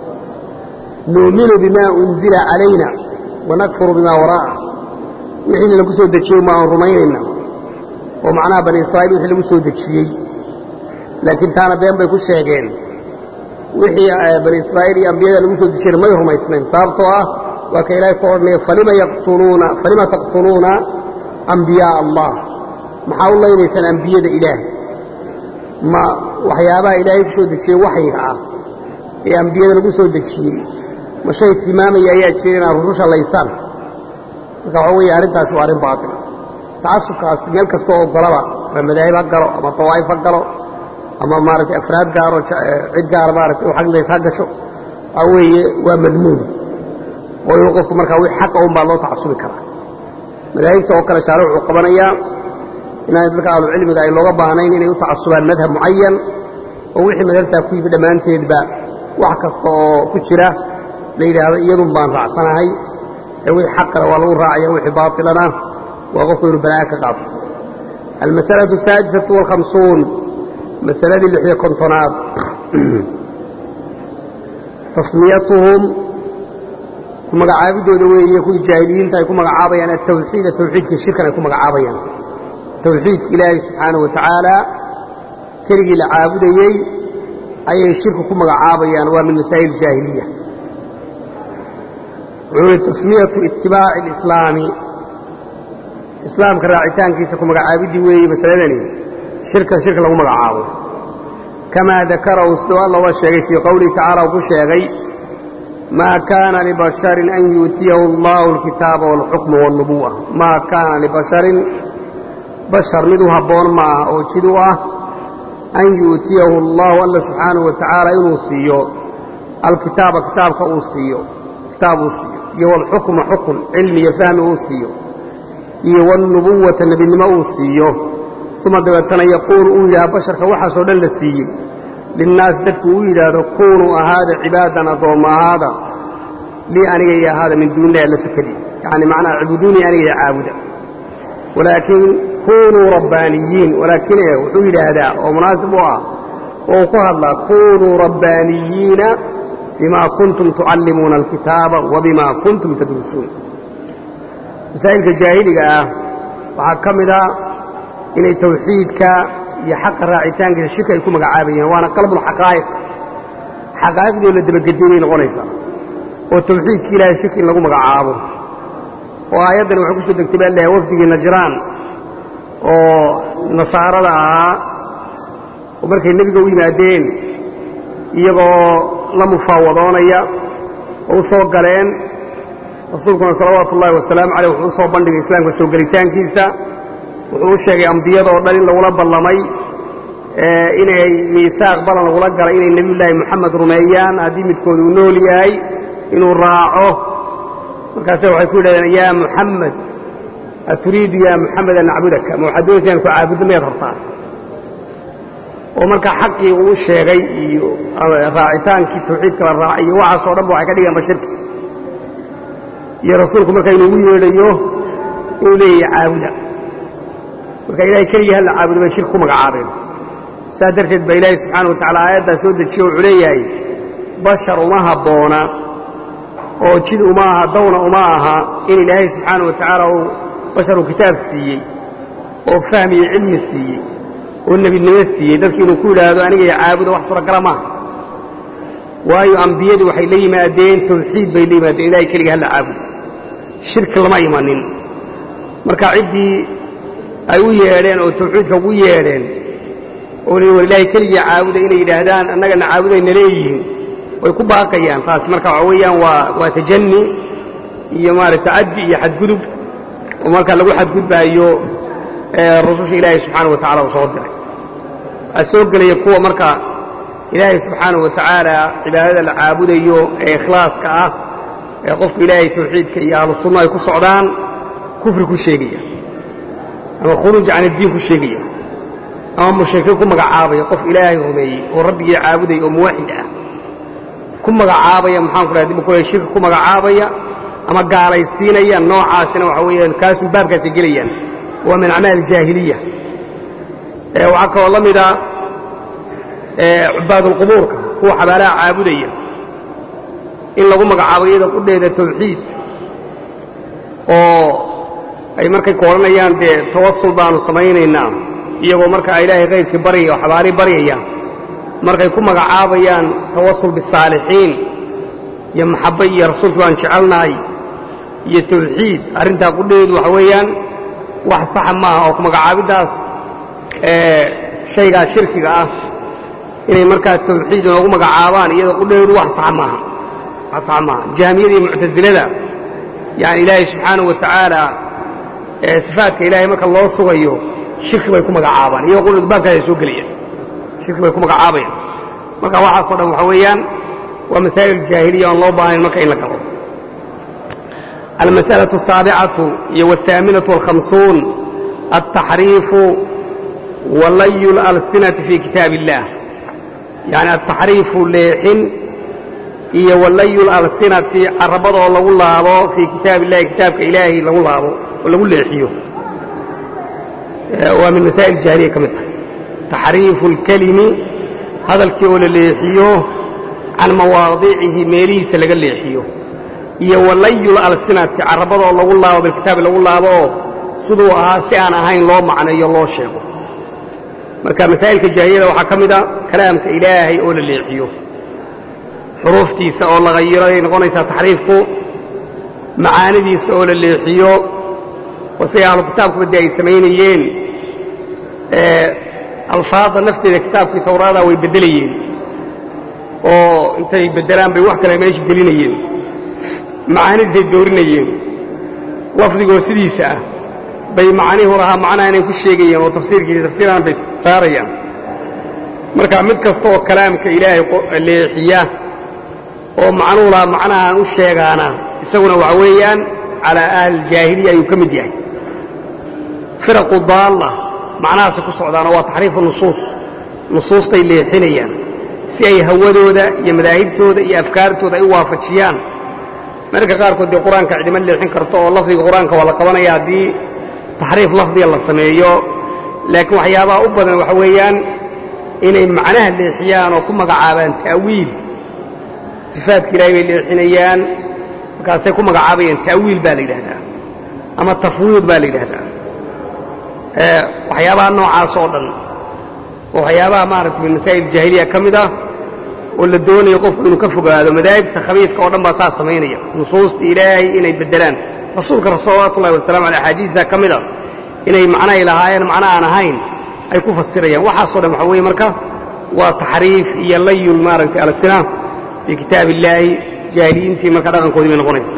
nu'minu bima unzila calayna wanakfuru bima waraa'ah wixiina lagu soo dejiyey ma aan rumaynayna oo macnaha bani israa'iil wixii lagu soo dejiyey laakiin taana been bay ku sheegeen wixii bani israa'iil iyo ambiyada lagu soo dejiyeen may rumaysnayn sababtoo ah waa ka ilaahay ku odhanaya falima yaqtuluuna falima taqtuluuna ambiyaaa allah maxaa u laynaysaan ambiyada ilaah ma waxyaabaha ilaahay ku soo dejiyey waxyiga ah ee ambiyada lagu soo dejiyey ma shay tilmaamaya ayaa jira inaad rususha laysaan marka waxaa weeye arrintaasi waa arrin baatil tacasubkaas meel kastoo ogolaba ama madaahib ha galo ama dawaa'if ha galo ama maaragtay afraad gaaro cid gaara maaragtay u xagdays ha gasho waxaa weeye waa madmuun oo inuu qofku markaa wix xaqa un baa loo tacasubi karaa madaahibta oo kale shaare wuxuu qabanayaa inaan dadka ahlucilmiga ay looga baahnayn inay u tacasubaan madhab mucayan oo wixii madhabtaa ku yimi dhammaanteedba wax kasta oo ku jira la yidhaahdo iyadun baan raacsanahay ee wixii xaqale waa lagu raacaya wixii baatilana waa qofku inuu balaa'a ka qaato almas'alaةu asaadisatu wاlkhamsuun masaladii lixyo kontonaad tasmiyatuhum ku magacaabidooda weeye kuwii jaahiliyiinta ay ku magacaabayaan atawxiida tawxiidka shirkan ay ku magacaabayaan tawxiidka ilaahay subxaanaه wa tacaala keligii la caabudayey ayay shirku ku magacaabayaan waa min masaa'il jaahiliya wuxuu ihi tasmiyatu itibaaci اlislaami islaamka raacitaankiisa ku magacaabiddii weeye masaladani shirkan shirka lagu magacaabo kamaa dakarahu siduu alla uga sheegay fii qowlihi tacala uu ku sheegay maa kaana libasharin an yuutiyahu allahu alkitaaba waalxukma waalnubuwa maa kaana libasharin bashar mid u habboon ma ah oo jid u ah an yu'tiyahu allahu alla subxaanahu wa tacaala inuu siiyo alkitaaba kitaabka uu siiyo kitaab uu siiyo iyo walxukma xukun cilmi iyo fahmi uu siiyo iyo walnubuwata nebinimo uu siiyo uma dabeetana yaquulu uu yidhaha basharka waxaasoo dhan la siiyey linnaas dadku uu yidhaahdo kuunuu ahaada cibaadan addoomma ahaada lii aniga iyo ahaada min duunilahi alla sakadii yacni macnaha cibuduunii aniga iyo caabuda walaakiin kunuu rabbaaniyiin walaakin e wuxuu yidhaahdaa oo munaasib u ah oo uu ku hadlaa kunuu rabbaaniyiina bimaa kuntum tucallimuuna alkitaaba wa bimaa kuntum tadrusuun masaa'ilka jaahiliga ah waxaa ka mid a inay tawxiidka iyo xaqa raacitaankiisa shirka ay ku magacaabayeen waana qalbulxaqaa'iq xaqaa'iqdoo la dabagedinay noqonaysaa oo tawxiidka ilaahay shirki in lagu magacaabo oo aayaddan waxay ku soo degtay baa leehay wafdigii najraan oo nasaarada ahaa oo markay nebiga u yimaadeen iyagoo la mufaawadoonaya oo u soo galeen rasuulkuna salawaatu ullahi wasalaamu caleyh wuxuu u soo bandhigay islaamka soo gelitaankiisa wuxuu u sheegay ambiyadoo dhan in lagula ballamay inay miisaaq balan lagula galay inay nebiyullaahi moxamed rumeeyaan haddii midkooda uu nool yahay inuu raaco markaase waxay ku yidhahdeen yaa muxamed aturiidu yaa muxamed an nacbudaka ma waxaad doonaysa inaan ku caabuddo miyaad rabtaa oo marka xaqii uu sheegay iyo raacitaankii tawxiidka la raacay iyo waxaasoo dhanba waxay ka dhigeenba shirki iyo rasuulku marka inuugu yeedhayo inuu leeyahay caabuda marka ilahay keligii halla caabudo bay shirki ku magacaabeen saas darteed baa ilaahay subxaana wa tacala aayaddaa soo dejiye wuxuu leeyahay bashar uma habboona oo jid uma aha dawna uma aha in ilaahay subxaana wa tacaala uu basharu kitaab siiyey oo fahmiyo cilmi siiyey oo nebinimo siiyey dadki inuu ku yidhaahdo anigay caabuda wax suuragala maaha waayo ambiyadu waxay la yimaadeen tawxiid bay la yimaadeen ilahay keliga halla caabudo shirki lama imanin marka ciddii ay u yeedheen oo tawxiidka ugu yeedheen oo war ilaahay keligii caabuda inay yidhaahdaan annagana caabudayna leeyihiin way ku baaqayaan taasi marka waxa weeyaan waa waa tajanni iyo maaragta caddi iyo xadgudub oo marka lagu xadgudbaayo rususha ilaahay subxaana wa tacala uu soo diray waxaa soo gelaya kuwa marka ilaahay subxaana wa tacaala cibaadada la caabudayo ee ikhlaaska ah ee qofku ilaahay tawxiidka iyo ahlu sunna ay ku socdaan kufri ku sheegaya ama khuruuj can iddiin ku sheegaya ama mushrikiin ku magacaabaya qof ilaahay rumeeyey oo rabbigii caabudaya oo muwaxid ah ku magacaabaya maxaan ku dhaha dib ku shirki ku magacaabaya ama gaalaysiinaya noocaasina waxa weeyaan kaasun baabkaasay gelayaan waa min acmaal jaahiliya waxaa kaloo la mida cubaadulqubuurka kuwa xabaalaha caabudaya in lagu magacaabo iyada qudheeda tawxiid oo ay markay ku odhanayaan dee tawasul baanu samaynaynaa iyagoo markaa ilaahay kayrkii baryaya oo xabaalii baryaya markay ku magacaabayaan tawasul bisaalixiin iyo maxabba iyo rasuulkii baan jecelnahay iyo tawxiid arrintaa qudheedu waxa weeyaan wax saxa maaha oo ku magacaabiddaas shaygaa shirkiga ah inay markaa tawxiid inoogu magacaabaan iyada qudheedu wax saxa maaha wax saxa maaha jaamiyada iyo muctasilada yani ilaahay subxaanahu wa tacaala sifaadka ilaahay marka loo sugayo shirki bay ku magacaabaan iyagoo qudheedu baabkaasay soo gelayaan shirki bay ku magacaabayaan marka waxaasoo dhan waxa weeyaan waa masaa'il jaahiliya oon loo baahnayn marka in la galo almas'alaة الsaaبcaة iyo والثaaminaة والhamsuun التaxriifu walay اlalsinaةi fii kitaab الlah yaعni الtaxriifu leexin iyo walay اlalsinati carabadoo lagu laabo fii kitaab الlahi kitaabka ilaahay lagu laabo oo lagu leexiyo waa min masaa'il jaahiliya ka mid tahay taxriifu اlkelimi hadalkii oo la leexiyo can mawaadicihi meelihiisa laga leexiyo iyo walayul alsinati carabadoo lagu laabo bilkitaabi lagu laabo oo siduu ahaa si aan ahayn loo macneeyo loo sheego marka masaa'ilka jaahiliyada waxaa ka mid a kalaamka ilaahay oo la leexiyo xuruuftiisa oo la hayiro ayay noqonaysaa taxriifku macaanidiisa oo la leexiyo oo siday ahlu kitaabkuba dee ay samaynayeen alfaadda nafteeda kitaabkii tawraada way beddelayeen oo intay beddelaan bay wax kale meesha gelinayeen macaanidiisay doorinayeen lafdigoo sidiisa ah bay macnihu lahaa macnaha inay ku sheegayeen oo tafsiirkiisa tafsiiraan bay saarayaan marka mid kasta oo kalaamka ilaahay leexiya oo macnuula macnahaan u sheegaana isaguna waxa weeyaan calaa ahli aljaahiliya ayuu ka mid yahay firaqu daalla macnahaasi ku socdaana waa taxriifu nusuus nusuustay leexinayaan si ay hawadooda iyo madaahibtooda iyo afkaartooda ay u waafajiyaan mararka qaarkood dee qur-aanka cidima leexin karto oo lafdiga qur-aanka waa la qabanaya haddii taxriif lafdiga la sameeyo laakiin waxyaabaha u badan waxa weeyaan inay macnaha leexiyaan oo ku magacaabaan ta'wiil sifaadka ilaahay bay leexinayaan markaasay ku magacaabayaan ta'wiil baa la yidhahdaa ama tafwiid baa la yidhahdaa waxyaabaha noocaas oo dhan oo waxyaabaha maaragtay min masaa'il jaahiliya ka mid ah oo la doonayo qofku inuu ka fogaado madaahibta khabiidka oo dhan baa saas samaynaya nusuusta ilaahay inay beddelaan rasuulka salawaatu ullahi wasalamu aley axaadiisa ka mid a inay macnahay lahaayeen macno aan ahayn ay ku fasirayaan waxaasoo dhan waxa weeye marka waa taxriif iyo layul maaragtay alsina fii kitaab illaahi jaahiliyiintii marka dhaqankoodii bay noqonaysa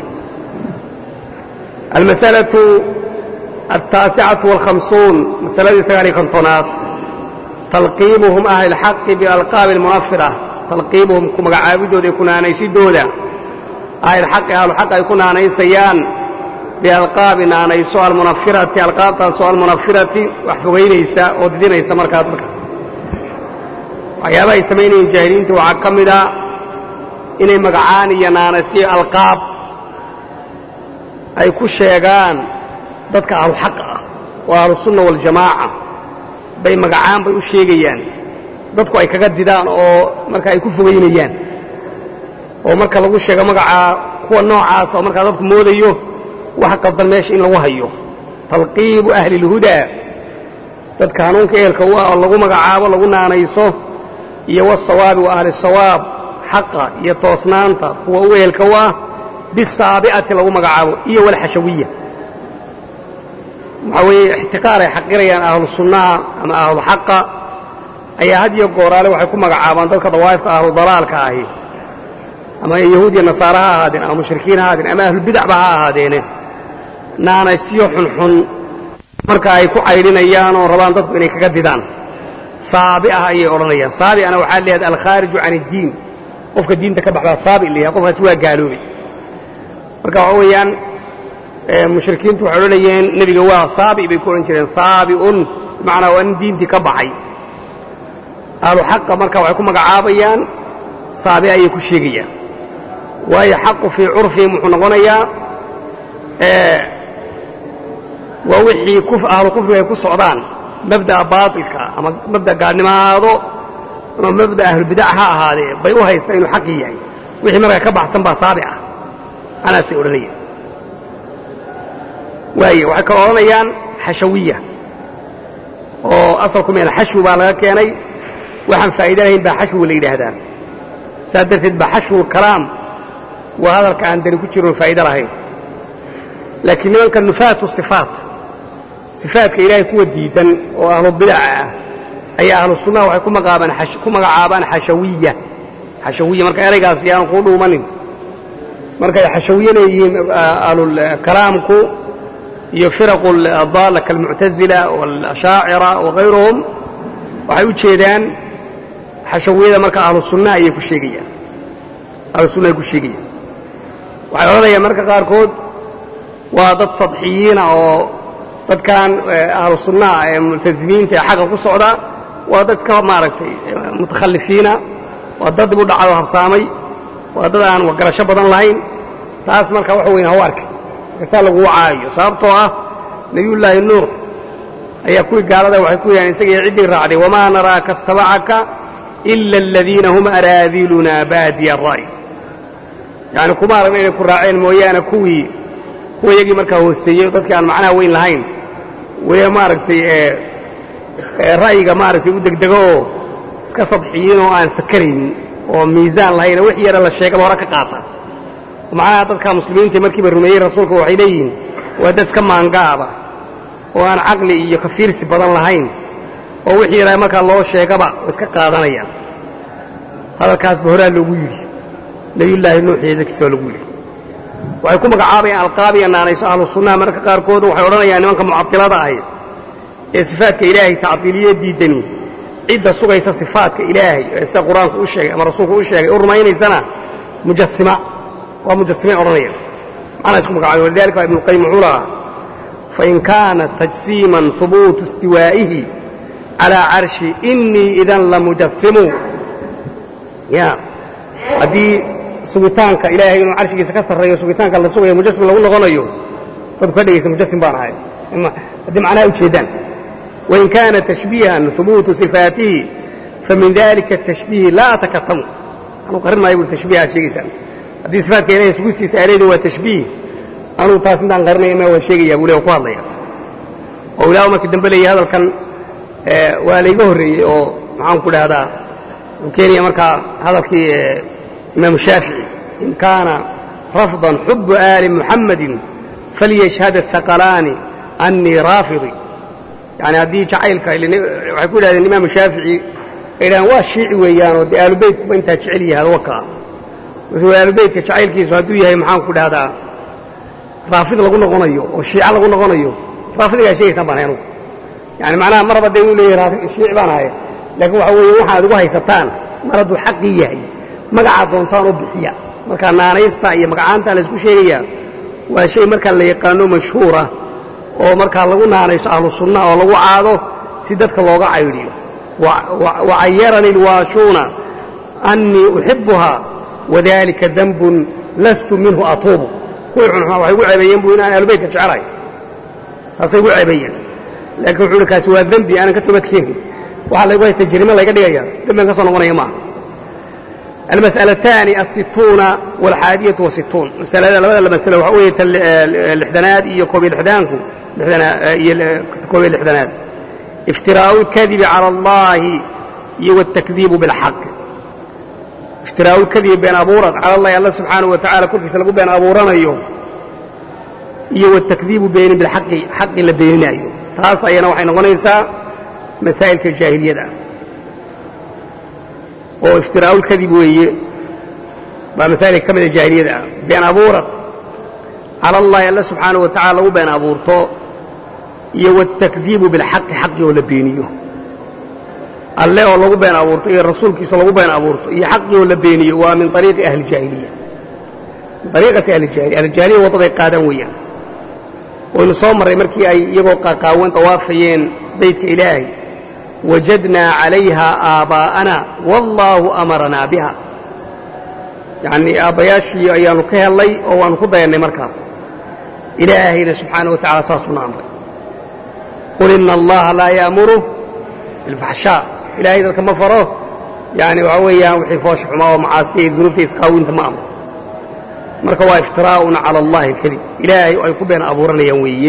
almasalatu altaasicatu walkhamsuun masaladii sagaal iyo kontonaad talqiibuhum ahli lxaqi bialqaabi almunafira talqiibuhum ku magacaabidooda iyo kunaanaysidooda ahlilxaqi ahluxaq ay ku naanaysayaan bialqaabi naanayso almunafirati alqaabtaasoo almunafirati wax fogaynaysa oo didinaysa markaad marka waxyaabaha ay samaynayeen jaahiliinta waxaa ka mid a inay magacaan iyo naanaysiyo alqaab ay ku sheegaan dadka ahluxaqa ah oo ahlusunna waljamaaca bay magacaan bay u sheegayaan dadku ay kaga didaan oo marka ay ku fogaynayaan oo marka lagu sheego magacaa kuwa noocaas oo markaa dadku moodayo wax qaldan meesha in lagu hayo talqiibu ahli اlhudaa dadka hanuunka ehelka u ah oo lagu magacaabo lagu naanayso iyo wasawaabi wa ahli sawaab xaqa iyo toosnaanta kuwa u ehelka u ah bisaabi'ati lagu magacaabo iyo walxashawiya waxaa weeye ixtiqaar ay xaqirayaan ahlu sunnaha ama ahlu xaqa ayaa had iyo gooraale waxay ku magacaabaan dadka dawaa'ifka ahlu dalaalka ahi ama yahuud iyo nasaare ha ahaadeen ama mushrikiin ha ahaadeen ama ahlubidacba ha ahaadeene naanaystiyo xunxun marka ay ku caydhinayaan oo rabaan dadku inay kaga didaan saabi'ah ayay odhanayaan saabi'ana waxaa leeyahay alkhaariju can iddiin qofka diinta ka baxbaa saabi la yahay qofkaasi waa gaaloobay marka waxa weeyaan mushrikiintu waxay odhanayeen nebiga waa saabi bay ku odhan jireen saabi'un bimacnaa waa nin diintii ka baxay ahlu xaqa marka waxay ku magacaabayaan saabi ayay ku sheegayaan waayo xaqu fii curfihim wuxuu noqonayaa waa wixii ahlu kufriga ay ku socdaan mabda'a baatilka ama mabda gaadhnimo ha ahaado ama mabda ahlubidac ha ahaadee bay u haystaan inuu xaqii yahay wixii markaa ka baxsan baa saabi ah anaasay odhanayaan waaye waxay kala odhanayaan xashawiya oo asalku meel xashwi baa laga keenay waxaan faa'iida lahayn baa xashwi la yidhaahdaa saas darteed baa xashwu kalaam waa hadalka aan dani ku jiroon faa'ido lahayn laakiin nimanka nufaatu sifaat sifaadka ilaahay kuwa diidan oo ahlu bidaca ah ayaa ahlu sunnaha waxay ku magaabaan ku magacaabaan xashawiya xashawiya marka eraygaas yaanu kuu dhuumanin markay xashawiye leeyihiin ahlulkalaamku iyo firaqu daalla kalmuctazila waalashaacira wakayruhum waxay u jeedaan xashawiyada marka ahlu sunna ayay ku sheegayaan ahlu sunna ay ku sheegayaan waxay odhanayaan marka qaarkood waa dad sadxiyiina oo dadkan ahlu sunnaha ee multazimiinta ee xagga ku socda waa dad ka maaragtay mutakhalifiina waa dad dib u dhacay oo habsaamay waa dad aan garasho badan lahayn taas marka waxa weyn haw arkay markasaa lagu wacaayo sababtoo ah nebiyullaahi nuux ayaa kuwii gaalada waxay ku yidhahan isagii ciddii raacday wamaa naraaka attabacaka ila aladiina hum araadiluna baadiya ra'y yacni kuma aragna inay ku raaceen mooyaane kuwii kuwa iyagii markaa hooseeyey dadkii aan macnaha weyn lahayn wee maaragtay ra'yiga maaragtay u degdego oo iska sadxiyiin oo aan fakaraynin oo miisaan lahayn wix yara la sheegaba hore ka qaata macnaha dadka muslimiinta markiiba rumeeyey rasuulka waxay leeyihiin waa dad iska maangaaba oo aan caqli iyo kafiirsi badan lahayn oo wixii yara markaa loo sheegaba oo iska qaadanayaan hadalkaasba horaa loogu yidhi nebiyullaahi nuux iyo dadkiisa waa lagu yidhi waxay ku magacaabayaan alqaabiya naanayso ahlu sunnaha mararka qaarkood waxay odhanayaan nimanka mucatilada ahi ee sifaadka ilaahay tacdiiliye diidani cidda sugaysa sifaadka ilaahay ee sida qur-aanku u sheegay ama rasuulku u sheegay u rumaynaysana mujasima waa mujasimiin odhanaya macnaa isku magacaabay walidalika ibnu qayim wuxuu lahaa fain kaana tajsiiman hubuutu istiwaa'ihi calaa carshi inii idan lamujasimu ya haddii sugitaanka ilaahay inuu carshigiisa ka sarreeyo sugitaanka la sugayo mujasim lagu noqonayo dadku ka dhegaysa mujasim baan ahay haddii macnaha ujeedaan wain kaana tashbiihan hubuutu sifaatihi famin dalika atashbiihi laa atakatamu anuu qarin maayo bui tashbiihaad sheegaysaan haddii sifaatka ilahay sugistiisa aa leedin waa tashbiih anuu taas intaan qarinaya ma waan sheegaya buu le ku hadlaya oo ilaahu markii dambe leeyahy hadalkan waa layga horreeyey oo maxaan ku dhahdaa uu keenaya markaa hadalkii imaamu shaafici in kaana rafdan xubu aali muxammadin falyashhad athaqalaani annii raafidi yani haddii jacaylka waxay ku yidhahdeen imaamu shaafici ay dhahaan waa shiici weeyaanoo dee aalubeytkuba intaa jecel yahay wakaa wuxuu aalubeytka jacaylkiisu hadduu yahay maxaan ku dhahdaa raafid lagu noqonayo oo shiica lagu noqonayo raafidigaa sheegaysaan baan ahay anugu yani macnaha maraba dee uu leeyahay shiici baan ahay laakiin waxa weeye waxaad ugu haysataan mar hadduu xaqii yahay magacaad doontaan oo bixiya markaa naanaysta iyo magacaantaa la isku sheegayaa waa shay markaa la yaqaano mashhuura oo markaa lagu naanayso ahlu sunna oo lagu caado si dadka looga caydhiyo wacayarani lwaashuuna annii uxibuhaa wadalika dambun lastu minhu atuubu kuwii xunxuma waxay gu ceebeeyeen buu inaan ahlubeytka jecelahay taasay gu ceebeeyeen laakiin wuxuu uhi kaasi waa dembi aanan ka toobadkeenin waxaa laygu haysta jirimo layga dhigaya dembian ka soo noqonaya maaha almas'alataani asituuna walxaadiyatu wasituun masalada labada masalo waxa weeye lixdanaad iyo koobiyo lixdaanku iyo koobiyo lixdanaad iftiraa'u lkadibi cala allahi iyo wاtakdiibu bilxaq iftiraa'u lkadibi been abuurad cala allahi alla subxaanahu wa tacala korkiisa lagu been abuuranayo iyo watakdiibu beenin bilxaqi xaqi la beeninaayo taas ayana waxay noqonaysaa masaa'ilka jaahiliyada oo iftiraa'u lkadib weeye baa masaa'ilka ka mida jaahiliyada ah been abuurad cala allahi alla subxaanahu wa tacala lagu been abuurto iyo watakdiibu bilxaqi xaqi oo la beeniyo alle oo lagu been abuurto iyo rasuulkiisa lagu been abuurto iyo xaqii oo la beeniyo waa min ariiqi ahli jaahiliya min ariiqati ahlijahiliya ahlijahiliya waddaday qaadaan weeyaan waynu soo marray markii ay iyagoo qaaqaawan tawaafayeen baydka ilaahay wajadnaa calayha aabaa'ana wallaahu amaranaa biha yacnii aabbayaashii ayaannu ka hellay oo waannu ku dayannay markaas ilaahayna subxaana wa tacala saasuuna amray qul ina allaha laa ya'muru bilfaxshaa ilaahay dadka ma faro yani waxaa weeyaan wixii foosha xumaa oo macaasiya iyo dunuubta isqaawinta ma amro marka waa iftiraa'un cala allahi alkadib ilaahay ay ku been abuuranayaan weeye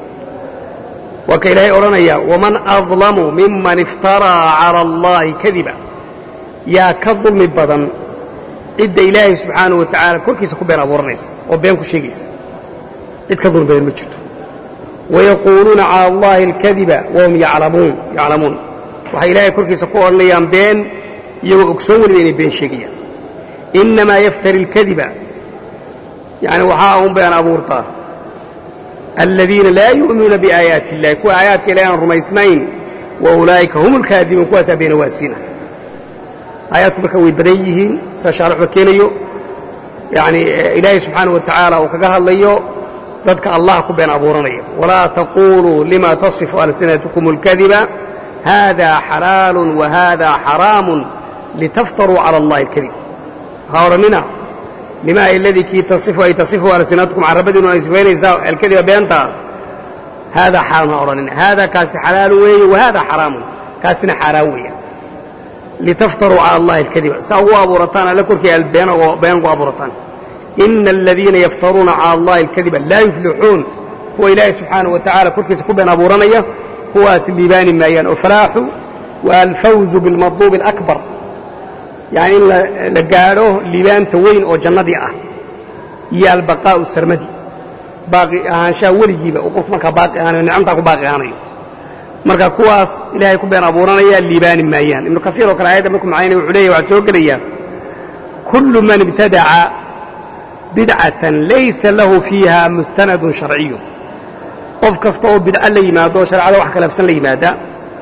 waa ka ilaahay odhanaya waman adlamu miman iftaraa cala allahi kadiba yaa ka dulmi badan cidda ilaahay subxaanahu wa tacaala korkiisa ku been abuuranaysa oo been ku sheegaysa cid ka dulmi badan ma jirto wayaquuluuna cala allahi alkadiba wahum yaclamuun yaclamuun waxay ilaahay korkiisa ku odhanayaan been iyagoo ogsoon weliba inay been sheegayaan innamaa yaftari alkadiba yani waxaa un been abuurtaa aladiina laa yu'minuuna biaayaati illahi kuwa aayaadka ilahi aan rumaysnayn wa ulaa'ika hum alkaadibuun kuwaasaa beena waasiina aayaadku marka way badan yihiin sida shaarixba keenayo yani ilaahay subxaana wa tacaala uu kaga hadlayo dadka allah ku been abuuranaya walaa taquluu lima tasifu alsinatukum اlkadiba hada xalaalu wahada xaraamu litaftaruu cala allahi اlkadib ha odhanina lima aladii kii tasifu ay tasifu alsinatukum carabadiinu ay sifaynaysaa alkadiba beentaa haadaa xaraam ha odhanina haadaa kaasi xalaalu weeye wahada xaraamun kaasina xaaraan weeya litaftaruu cala allahi alkadiba saa ugu abuurataan alle korkii albeen been ugu abuurataan ina aladiina yaftaruuna cala allahi alkadiba laa yuflixuun kuwa ilaahay subxaanahu wa tacala korkiisa ku been abuuranaya kuwaas liibaani maayaan oo falaaxu waa alfawzu bilmadluubi alakbar yani in la gaadho liibaanta weyn oo jannadii ah iyo albaqaa'u sarmadi baaqi ahaanshaha weligiiba uu qofku markaa baaqi ahaanayo nicamtaa ku baaqi ahaanayo marka kuwaas ilaahay ku been abuuranaya liibaani maayaan ibnu kasiir oo kale aayadda markuu macaynaya wuxuu leeyahy waxaa soo gelaya kullu man ibtadaca bidcatan laysa lahu fiiha mustanadun sharciyu qof kasta oo bidco la yimaado shareecada wax khilaafsan la yimaada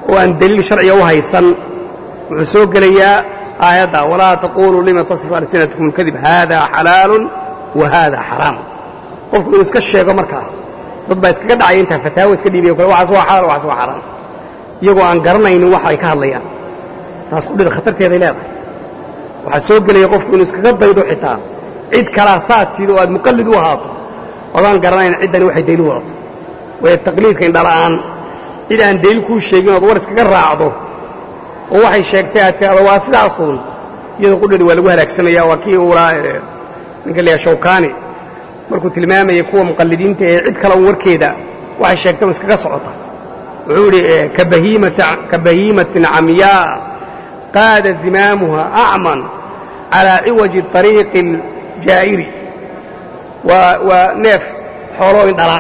oo aan deliil sharciga u haysan wuxuu soo gelayaa aayadda walaa taquluu lima tasifu alsinatkum kadib haadaa xalaalun wa haadaa xaraam qofku inuu iska sheego markaa dad baa iskaga dhacaya intaa fataawo iska dhiibiyo kale waxaas waa xalaal waxaas waa xaraam iyagoo aan garanaynin waxa ay ka hadlayaan taas kudhida khatarteeday leedahay waxaa soo gelaya qofku inuu iskaga daydo xitaa cid kalaa saadkiida oo aad muqallid u ahaato odaan garanayn ciddani waxay dayli wadato waayo taqliidka indhala'aan cid aan dayl kuu sheegin ood war iskaga raacdo oo waxay sheegtay aad tirahdo waa sidaasuun iyada qudhadi waa lagu halaagsamaya waa kii ulaa ninka la shawkaani markuu tilmaamayay kuwa muqallidiinta ee cid kale un warkeeda waxay sheegtay un iskaga socota wuxuu idhi ka bahiimatin camyaa qaada zimaamuha acman calaa ciwaji طariiqi aljaa'iri waa neef xooloo indhala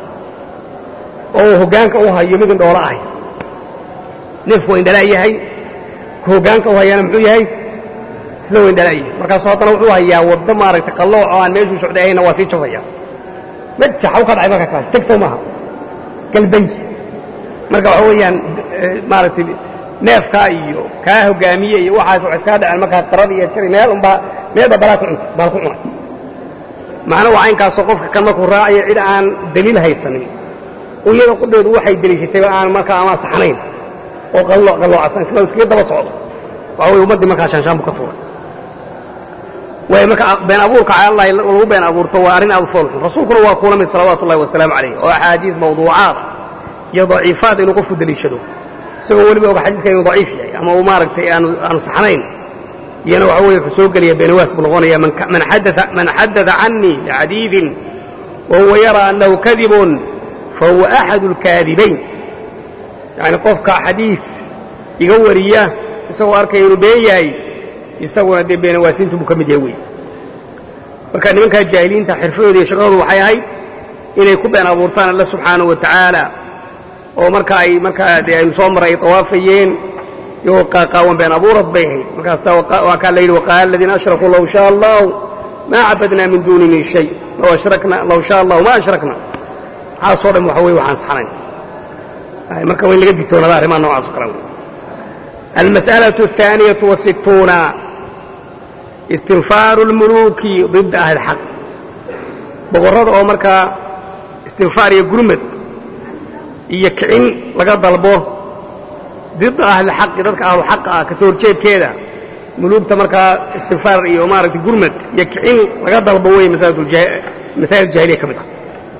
oo uu hoggaanka u hayo mid indhoolo ahay neefku waa indhalaa yahay ka hoggaanka u hayaana muxuu yahay sida waa indhalaa yahay markaasu haddana wuxuu hayaa waddo maaragtay qallooc oo aan meeshuu socday ahayna waa sii jabaya majaxa u ka dhacay marka kaas teg sow maaha galbay marka waxa weeyaan maaragtay neefkaa iyo kaa hoggaamiye iyo waxaas wax iskaa dhaceen markaa qarada iyo jari meel unbaa meelba balaa ku cuntay baal ku cunay macna waa caynkaasoo qofka kan markuu raacayo cid aan daliil haysanin iyada qudheedu waxay deliishatayba aan markaa ama saxnayn oo qalloocasan isla iskaga daba socdo waxa weye ummaddii markaa shaanshaanbu ka tuuray waay marka been abuurka calallahi lagu been abuurto waa arrin aad u foolxun rasuulkuna waa kuula mid salawaatu ullahi wasalaamu calayh oo axaadiis mawduucaada iyo daciifaad inuu qofku deliishado isagoo weliba oga xadiidka inuu daciif yahay ama uu maaragtay aanu saxnayn iyana waxa weye wuxuu soo gelaya beenawaas buu noqonaya man xadaa canii bixadiidin wahuwa yaraa annahu kadibun fahuwa axadu alkaadibayn yacni qofka xadiid iga wariya isagoo arkaya inuu been yahay isaguna dee beenawaasintu buu ka mid yahay wey marka nimankaa jaahiliinta xirfadooda iyo shaqadoodu waxay ahayd inay ku been abuurtaan alla subxaanahu wa tacaala oo marka ay markaa dee aynu soo maray ay tawaafayeen iyagoo qaaqaawan been abuurad bay ahayd markaasa waa kaa la yidhi waqaala aladiina ashrakuu low shaa allahu maa cabadnaa min duunihi shay low ashrakna low shaa allahu ma ashrakna waxaasoo dhan waxa weye waxaan saxnayn marka waa in laga digtoonada arrimaha noocaas o kale almas'alaة الثaaniyaة والsituuna istinfaaru اlmuluuki ضida ahli اxaq boqorrada oo markaa istinfaar iyo gurmad iyo kicin laga dalbo dida ahli xaqi dadka ahlu xaqa ah kasoo horjeedkeeda muluugta markaa istinfaar iyo maaragtay gurmad iyo kicin laga dalbo wey masaa'il jahiliya ka mid ah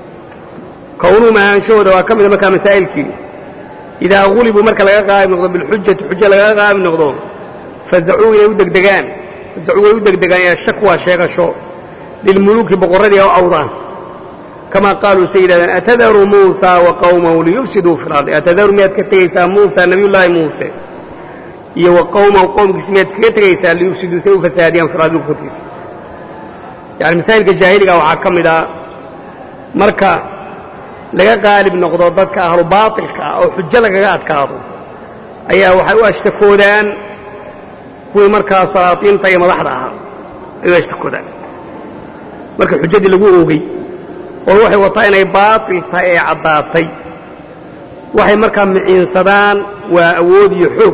kownuu mahaanshahooda waa ka mida markaa masaa'ilkii idaa gulibuu marka laga qaalib noqdo bilxujati xujo lagaga qaalib noqdo fazacuu inay u degdegaan fazacuu way u degdegaan ila shakwaa sheegasho lilmuluuki boqorradii oo awdaan kamaa qaaluu say yidhahdeen atadaru muusaa wa qawmahu liyufsiduu fi lardi atadaru miyaad ka tegaysaa muusa nabiyullaahi muuse iyo wa qawmahu qowmkiisa miyaad kaga tegaysaa liyufsiduu say u fasaadiyaan fi lardi korkiisa yani masaa'ilka jaahiliga waxaa ka mid a marka laga qaalib noqdo dadka ahlu baatilka ah oo xujo lagaga adkaado ayaa waxay u ashtakoodaan kuwii markaa salaatiinta iyo madaxda ahaa ay u ashtakoodaan marka xujadii lagu oogay oo waxay wataa inay baatil tahay ee caddaatay waxay markaa miciinsadaan waa awood iyo xoog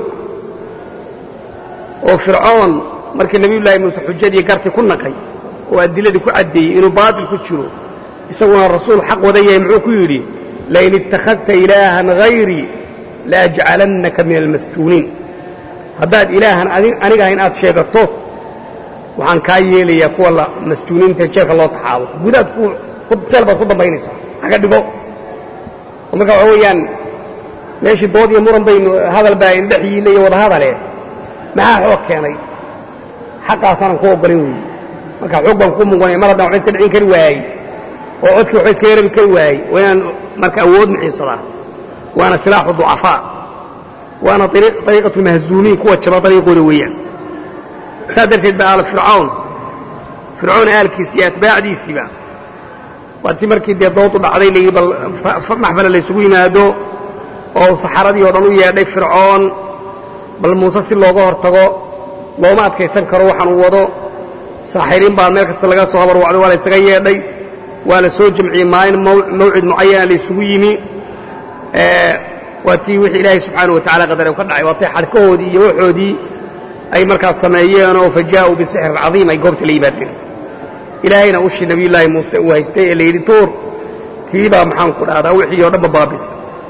oo fircoon markii nebiyullaahi muuse xujadii garti ku naqay oo adiladii ku caddeeyey inuu baatil ku jiro isaguna rasuul xaq wadan yahay muxuu ku yidhi lain ittakhadta ilaahan hayrii laajcalannaka min almasjuuniin haddaad ilaahan aniga ahayn aad sheegato waxaan kaa yeelayaa kuwa la masjuuniinta jeelka loo taxaabo gudaad jeel baad ku dambaynaysaa haga dhigo oo marka waxa weeyaan meeshii dood iyo muran baynu hadal baa indhex yiile iyo wada hadale maxaa xoog keenay xaqaasaanan ku oggolayn weeye marka xoog baan ku muganaya mar haddaan waxba iska dhicin kari waayey oo codkii waxba iskaga rabi kari waayey waa inaan marka awood miciinsadaa waana silaaxu ducafaa waana ariiqatu lmahzuumiin kuwa jaba dariiqooda weeyaan saas darteed ba aal fircawn fircoon aalkiisi iyo atbaacdiisiiba waa ti markii dee doodu dhacday layidhi bal maxfala laysugu yimaado oo saxaradii oo dhan u yeedhay fircoon bal muuse si looga hor tago looma adkaysan karo waxaan uu wado saaxiriin baa meel kasta laga soo habarwacday waa la ysaga yeedhay waa la soo jamciyey maalin mawcid mucayana laysugu yimi waa tii wixii ilaahay subxaanahu wa tacala qadare ka dhacay waa tay xadhkahoodii iyo waxoodii ay markaas sameeyeenoo fa jaa'uu bisixrin cadiim ay goobta la yimaadeen ilaahayna ushii nabiyullaahi muuse uu haystay ee la yidhi tuur tiibaa maxaan ku dhahdaa wixii oo dhanba baabisa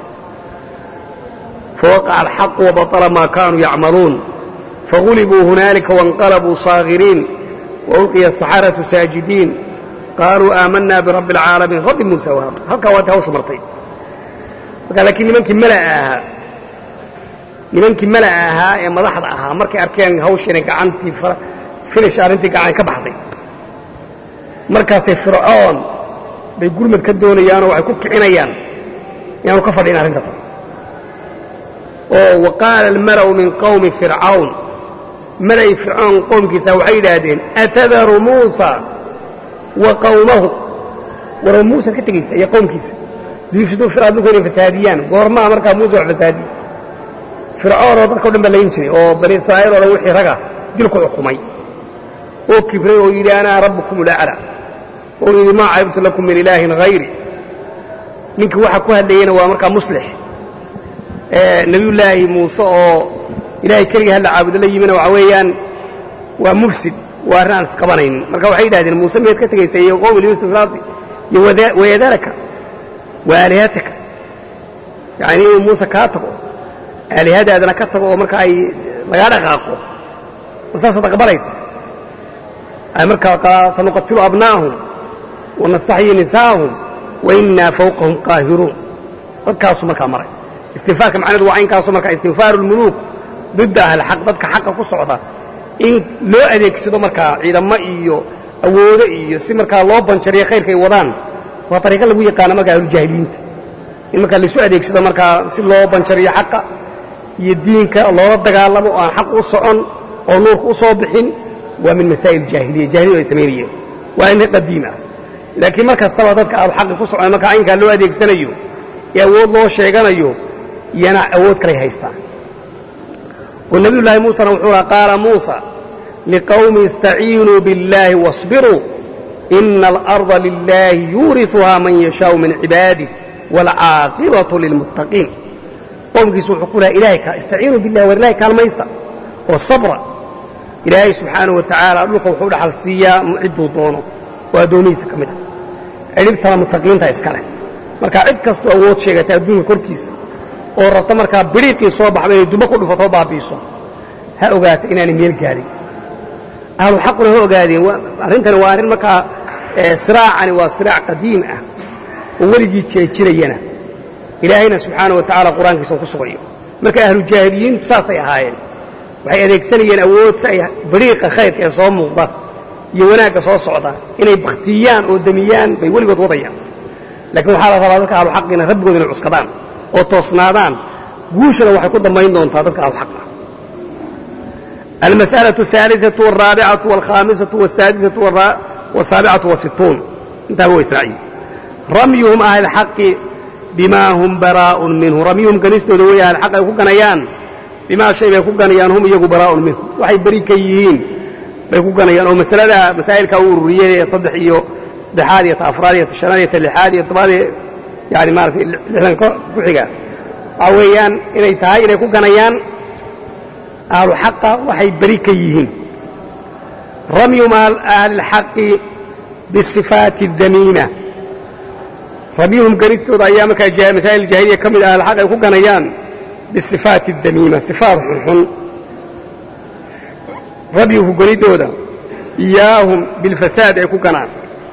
fawaqaca alxaqu wabaطla maa kaanuu yacmaluun fagulibuu hunaalika waاnqalabuu saagiriin waulqiya asaxaratu saajidiin qaaluu aamanaa birabbi alcaalamiin rabbi muusa wahaab halkaa waati hawshu martay marka laakiin nimankii mala'a ahaa nimankii mala'a ahaa ee madaxda ahaa markay arkeen hawshiina gacantii finish arrintii gacan ka baxday markaasay fircoon bay gurmad ka doonayaanoo waxay ku kicinayaan inaanu ka fadhin arrinta tan oo wa qaala almala'u min qawmi fircawn mala'i fircoon qowmkiisa waxay yidhaahdeen atadaru muusa wa qawmahu warwa muusa ka tegaysa iyo qowmkiisa liyufsiduu fir adinku inay fasaadiyaan goormaa markaa muuse wax fasaadiye fircoon oo dadka o dhan ba layn jiray oo bani israa'iil oo dhan wixii raga dilku xukumay oo kibray oo yidhi anaa rabbukum ulacla oo yidhi maa caybtu lakum min ilaahin hayri ninkii waxa ku hadlayeyna waa markaa muslix nebiyullaahi muuse oo ilaahay keligii halla caabudo la yimina waxa weeyaan waa mufsid waa arrin aan isqabanaynin marka waxay yidhahdeen muuse miyaad ka tegaysa iyo qowmi lyusuf ilaardi iyo wayadaraka wa aalihataka yacni inuu muuse kaa tago aalihadaadana ka tago oo marka ay lagaa dhaqaaqo saasaad aqbalaysa ay markaa sanuqatilu abnaahum wanastaxyi nisaahum wainaa fawqahum qaahiruun dadkaasuu markaa maray istinfaarka macnahedu waa inkaasu markaa istinfaaru lmuluuk didda ahlxaq dadka xaqa ku socda in loo adeegsado markaa ciidamo iyo awoodo iyo si markaa loo banjariyo khayrka ay wadaan waa ariiqo lagu yaqaano markaa ahlujaahiliinta in markaa laisu adeegsado markaa si loo banjariyo xaqa iyo diinka loola dagaalamo oo aan xaq u socon oo nuurka u soo bixin waa min masaa'il jaahiliya jahiliyadu ay samaynayeen waa in qadiim ah laakiin mar kastaba dadka ahluxaqi ku socon markaa aynkaa loo adeegsanayo ee awood loo sheeganayo iyana awood kalay haystaan oo nebiyullaahi muusena wuxuu laha qaala muusa liqawmi istaciinuu biاllaahi waاصbiruu ina alarda lilaahi yuuriثuhaa man yashaau min cibaadih waalcaaqibatu lilmuttaqiin qowmkiisu wuxuu ku laha ilahay istaciinuu billahi war ilahay kaalmaysta oo sabra ilaahay subxaanahu wa tacaala dhulka wuxuu dhaxal siiyaa cidduu doono oo addoomihiisa ka mid ah cidhibtana muttaqiinta iska leh marka cid kastoo awood sheegata adduunka korkiisa oo rabta markaa biriiqii soo baxba inay dumo ku dhufatoo baabi'iso ha ogaata inaanay meel gaadhin ahlu xaquna ha ogaadeen arrintani waa arrin markaa siraacani waa siraac qadiim ah oo weligii jeejirayana ilaahayna subxaanahu wa tacaala qur-aankiisa ku sugayo marka ahlu jaahiliyiintu saasay ahaayeen waxay adeegsanayeen awood si ay bariiqa khayrka ee soo muuqda iyo wanaagga soo socda inay bakhtiyaan oo damiyaan bay weligood wadayaan laakiin waxaa la rabaa dadka ahluxaqina rabbigood inay cuskadaan oo toosnaadaan guushana waxay ku dambayn doontaa dadka ahluxaqa almas'alaة الثaaliثaة والraabicaة والkhamisaة والsaadisaة والsaabicaة والsituun intaaba wa israaciil ramyuhum ahlxaqi bima hum baraaء minhu ramyuhum ganistooda wey ahlxaq ay ku ganayaan bimaa shay bay ku ganayaan hum iyagu baraaءun minhu waxay beri ka yihiin bay ku ganayaan oo masalada masaa'ilkaa u ururiyey ee saddex iyo saddexaad iyo ta afraad iyo ta shanaad iyo ta lixaad iyo tobaad iyo yani maaratay lixdan ku xiga waxaa weeyaan inay tahay inay ku ganayaan ahlu xaqa waxay beri ka yihiin ramyum ahli اlxaqi bisifaati اdamiima ramyuhum ganistooda ayaa markaa masaa'il jaahiliya ka mid ah ahlxaq ay ku ganayaan bisifaati اdamiima sifaat xunxun rabyuhu ganidooda iyaahum bilfasaad ay ku ganaan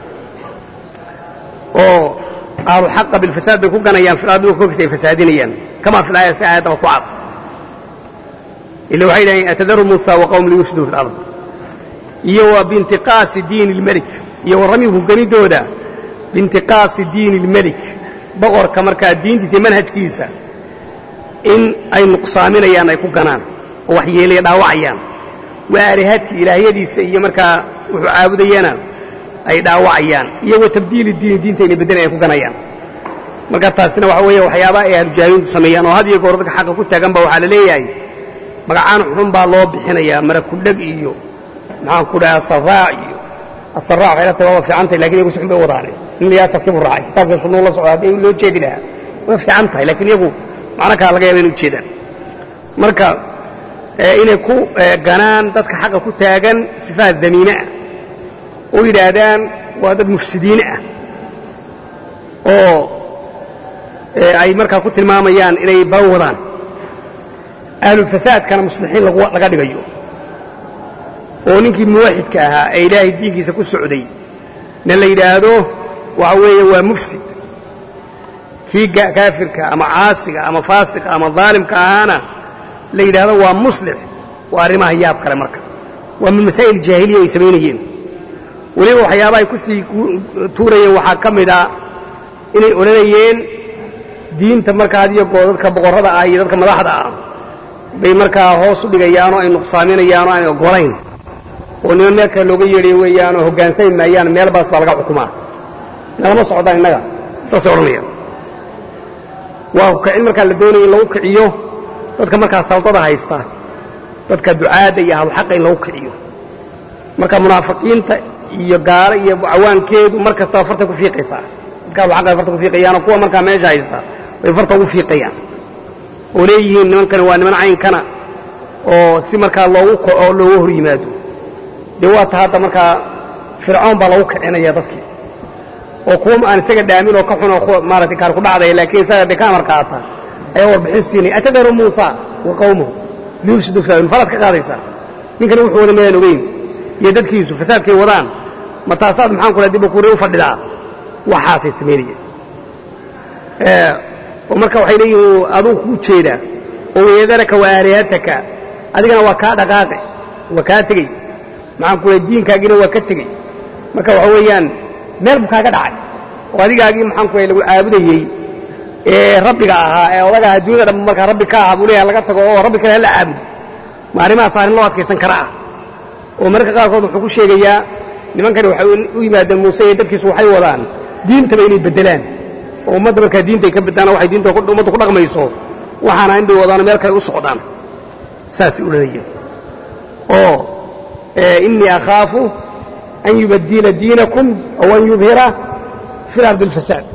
oo ahlu xaqa bilfasaad bay ku ganayaan filadulka korkiisa ay fasaadinayaan kamaa fi laaya si aayaddaba ku cad ila waxay dhahayn atadaru muusa wa qawm liyufsiduu fi lard iyo wa biintiqaasi diini اlmelik iyo wa ramyuhu ganidooda biintiqaasi diini اlmelik boqorka markaa diintiisa iyo manhajkiisa in ay nuqsaaminayaan ay ku ganaan oo waxyeelaya dhaawacayaan wa aalihadki ilaahyadiisa iyo markaa wuxuu caabudayana ay dhaawacayaan iyo wa tabdiili diini diinta inay beddelan ay ku ganayaan marka taasina waxa weeye waxyaabaha ay ahlujaahiliintu sameeyaan oo had iyo goor dadka xaqa ku taagan ba waxaa la leeyahay magacaan xun baa loo bixinayaa marakudheg iyo maxaan ku dhaha asaraac iyo asaraac waxay la tahay waaba fiican tahay lakin iyagu si xun bay wadaane nin layaa sarkibu raacay kitaabka sunnuu la socda haddii loo jeedi lahaa waa fiican tahay lakiin iyagu macno kaa laga yaaba inay ujeedaan marka inay ku ganaan dadka xaqa ku taagan sifaat damiine ah oo yidhaahdaan waa dad mufsidiine ah oo ay markaa ku tilmaamayaan inay balan wadaan ahlulfasaadkana muslixiin laga dhigayo oo ninkii muwaxidka ahaa ee ilaahay diinkiisa ku socday na la yidhaahdo waxa weeye waa mufsid kii kaafirka ama caasiga ama faasiqa ama daalimka ahaana la yidhaahdo waa muslix waa arrimaha yaab kale marka waa min masaa'il jaahiliya ay samaynayeen weliba waxyaaba ay ku sii tuurayeen waxaa ka mid a inay odhanayeen diinta markaa adiyo goo dadka boqorrada ah iyo dadka madaxda ah bay markaa hoos u dhigayaanoo ay nuqsaaminayaanoo aan ogolayn oo niman meel kale looga yeedhay weeyaanoo hoggaansami maayaan meel baas baa laga xukumaa nalama socdaan innaga saasay odhanayaan waa kicin markaa la doonaya in lagu kiciyo dadka markaa saldada haysta dadka ducaadda iyo ahluxaqa in lagu kiciyo marka munaafiqiinta iyo gaalo iyo cawaankeedu mar kastaba farta ku fiiqaysaa dadka ahluxaqa ay farta ku fiiqayaanoo kuwa markaa meesha haysta bay farta ugu fiiqayaan oo leeyihiin nimankani waa niman caynkana oo si markaa loogu kaco looga hor yimaado dee waa ta hadda markaa fircoon baa lagu kicinaya dadkii oo kuwa aan isaga dhaamin oo ka xun oo maaragtay kaar ku dhacdaya laakiin isaga dee ka amar qaata ayaa warbixin siinaya atadaru muusa wa qawmuhu liyufsidu fil falaad ka qaadaysaa ninkani wuxuu wada mayaan ogeyn iyo dadkiisu fasaadkay wadaan ma taasaad maxaan kula dib kuure u fadhidaa waxaasay samaynayeen oo marka waxay leeyihiin aduu kuu jeedaa oo weedaraka wa aalihataka adigana waa kaa dhaqaaqe waa kaa tegey maxaan kula diinkaagina waa ka tegey marka waxa weeyaan meel buu kaaga dhacay oo adigaagii maxaan kula lagu caabudayey ee rabbiga ahaa ee odaga ahaa duniyada dhan markaa rabbi ka aha buu leeyahay laga tago oo rabbi kale hala caabudo ma arrimahaas arrin loo adkaysan kara ah oo mararka qaarkood wuxuu ku sheegayaa nimankani waxay u yimaadeen muuse iyo dadkiisu waxay wadaan diintaba inay beddelaan oo ummadda markaa diinta ay ka beddaana waxay diinta ummaddu ku dhaqmayso waxaana in bay wadaano meel kale u socdaan saasay odhanayeen oo innii akhaafu an yubaddila diinakum aw an yubhira fi lardi alfasaad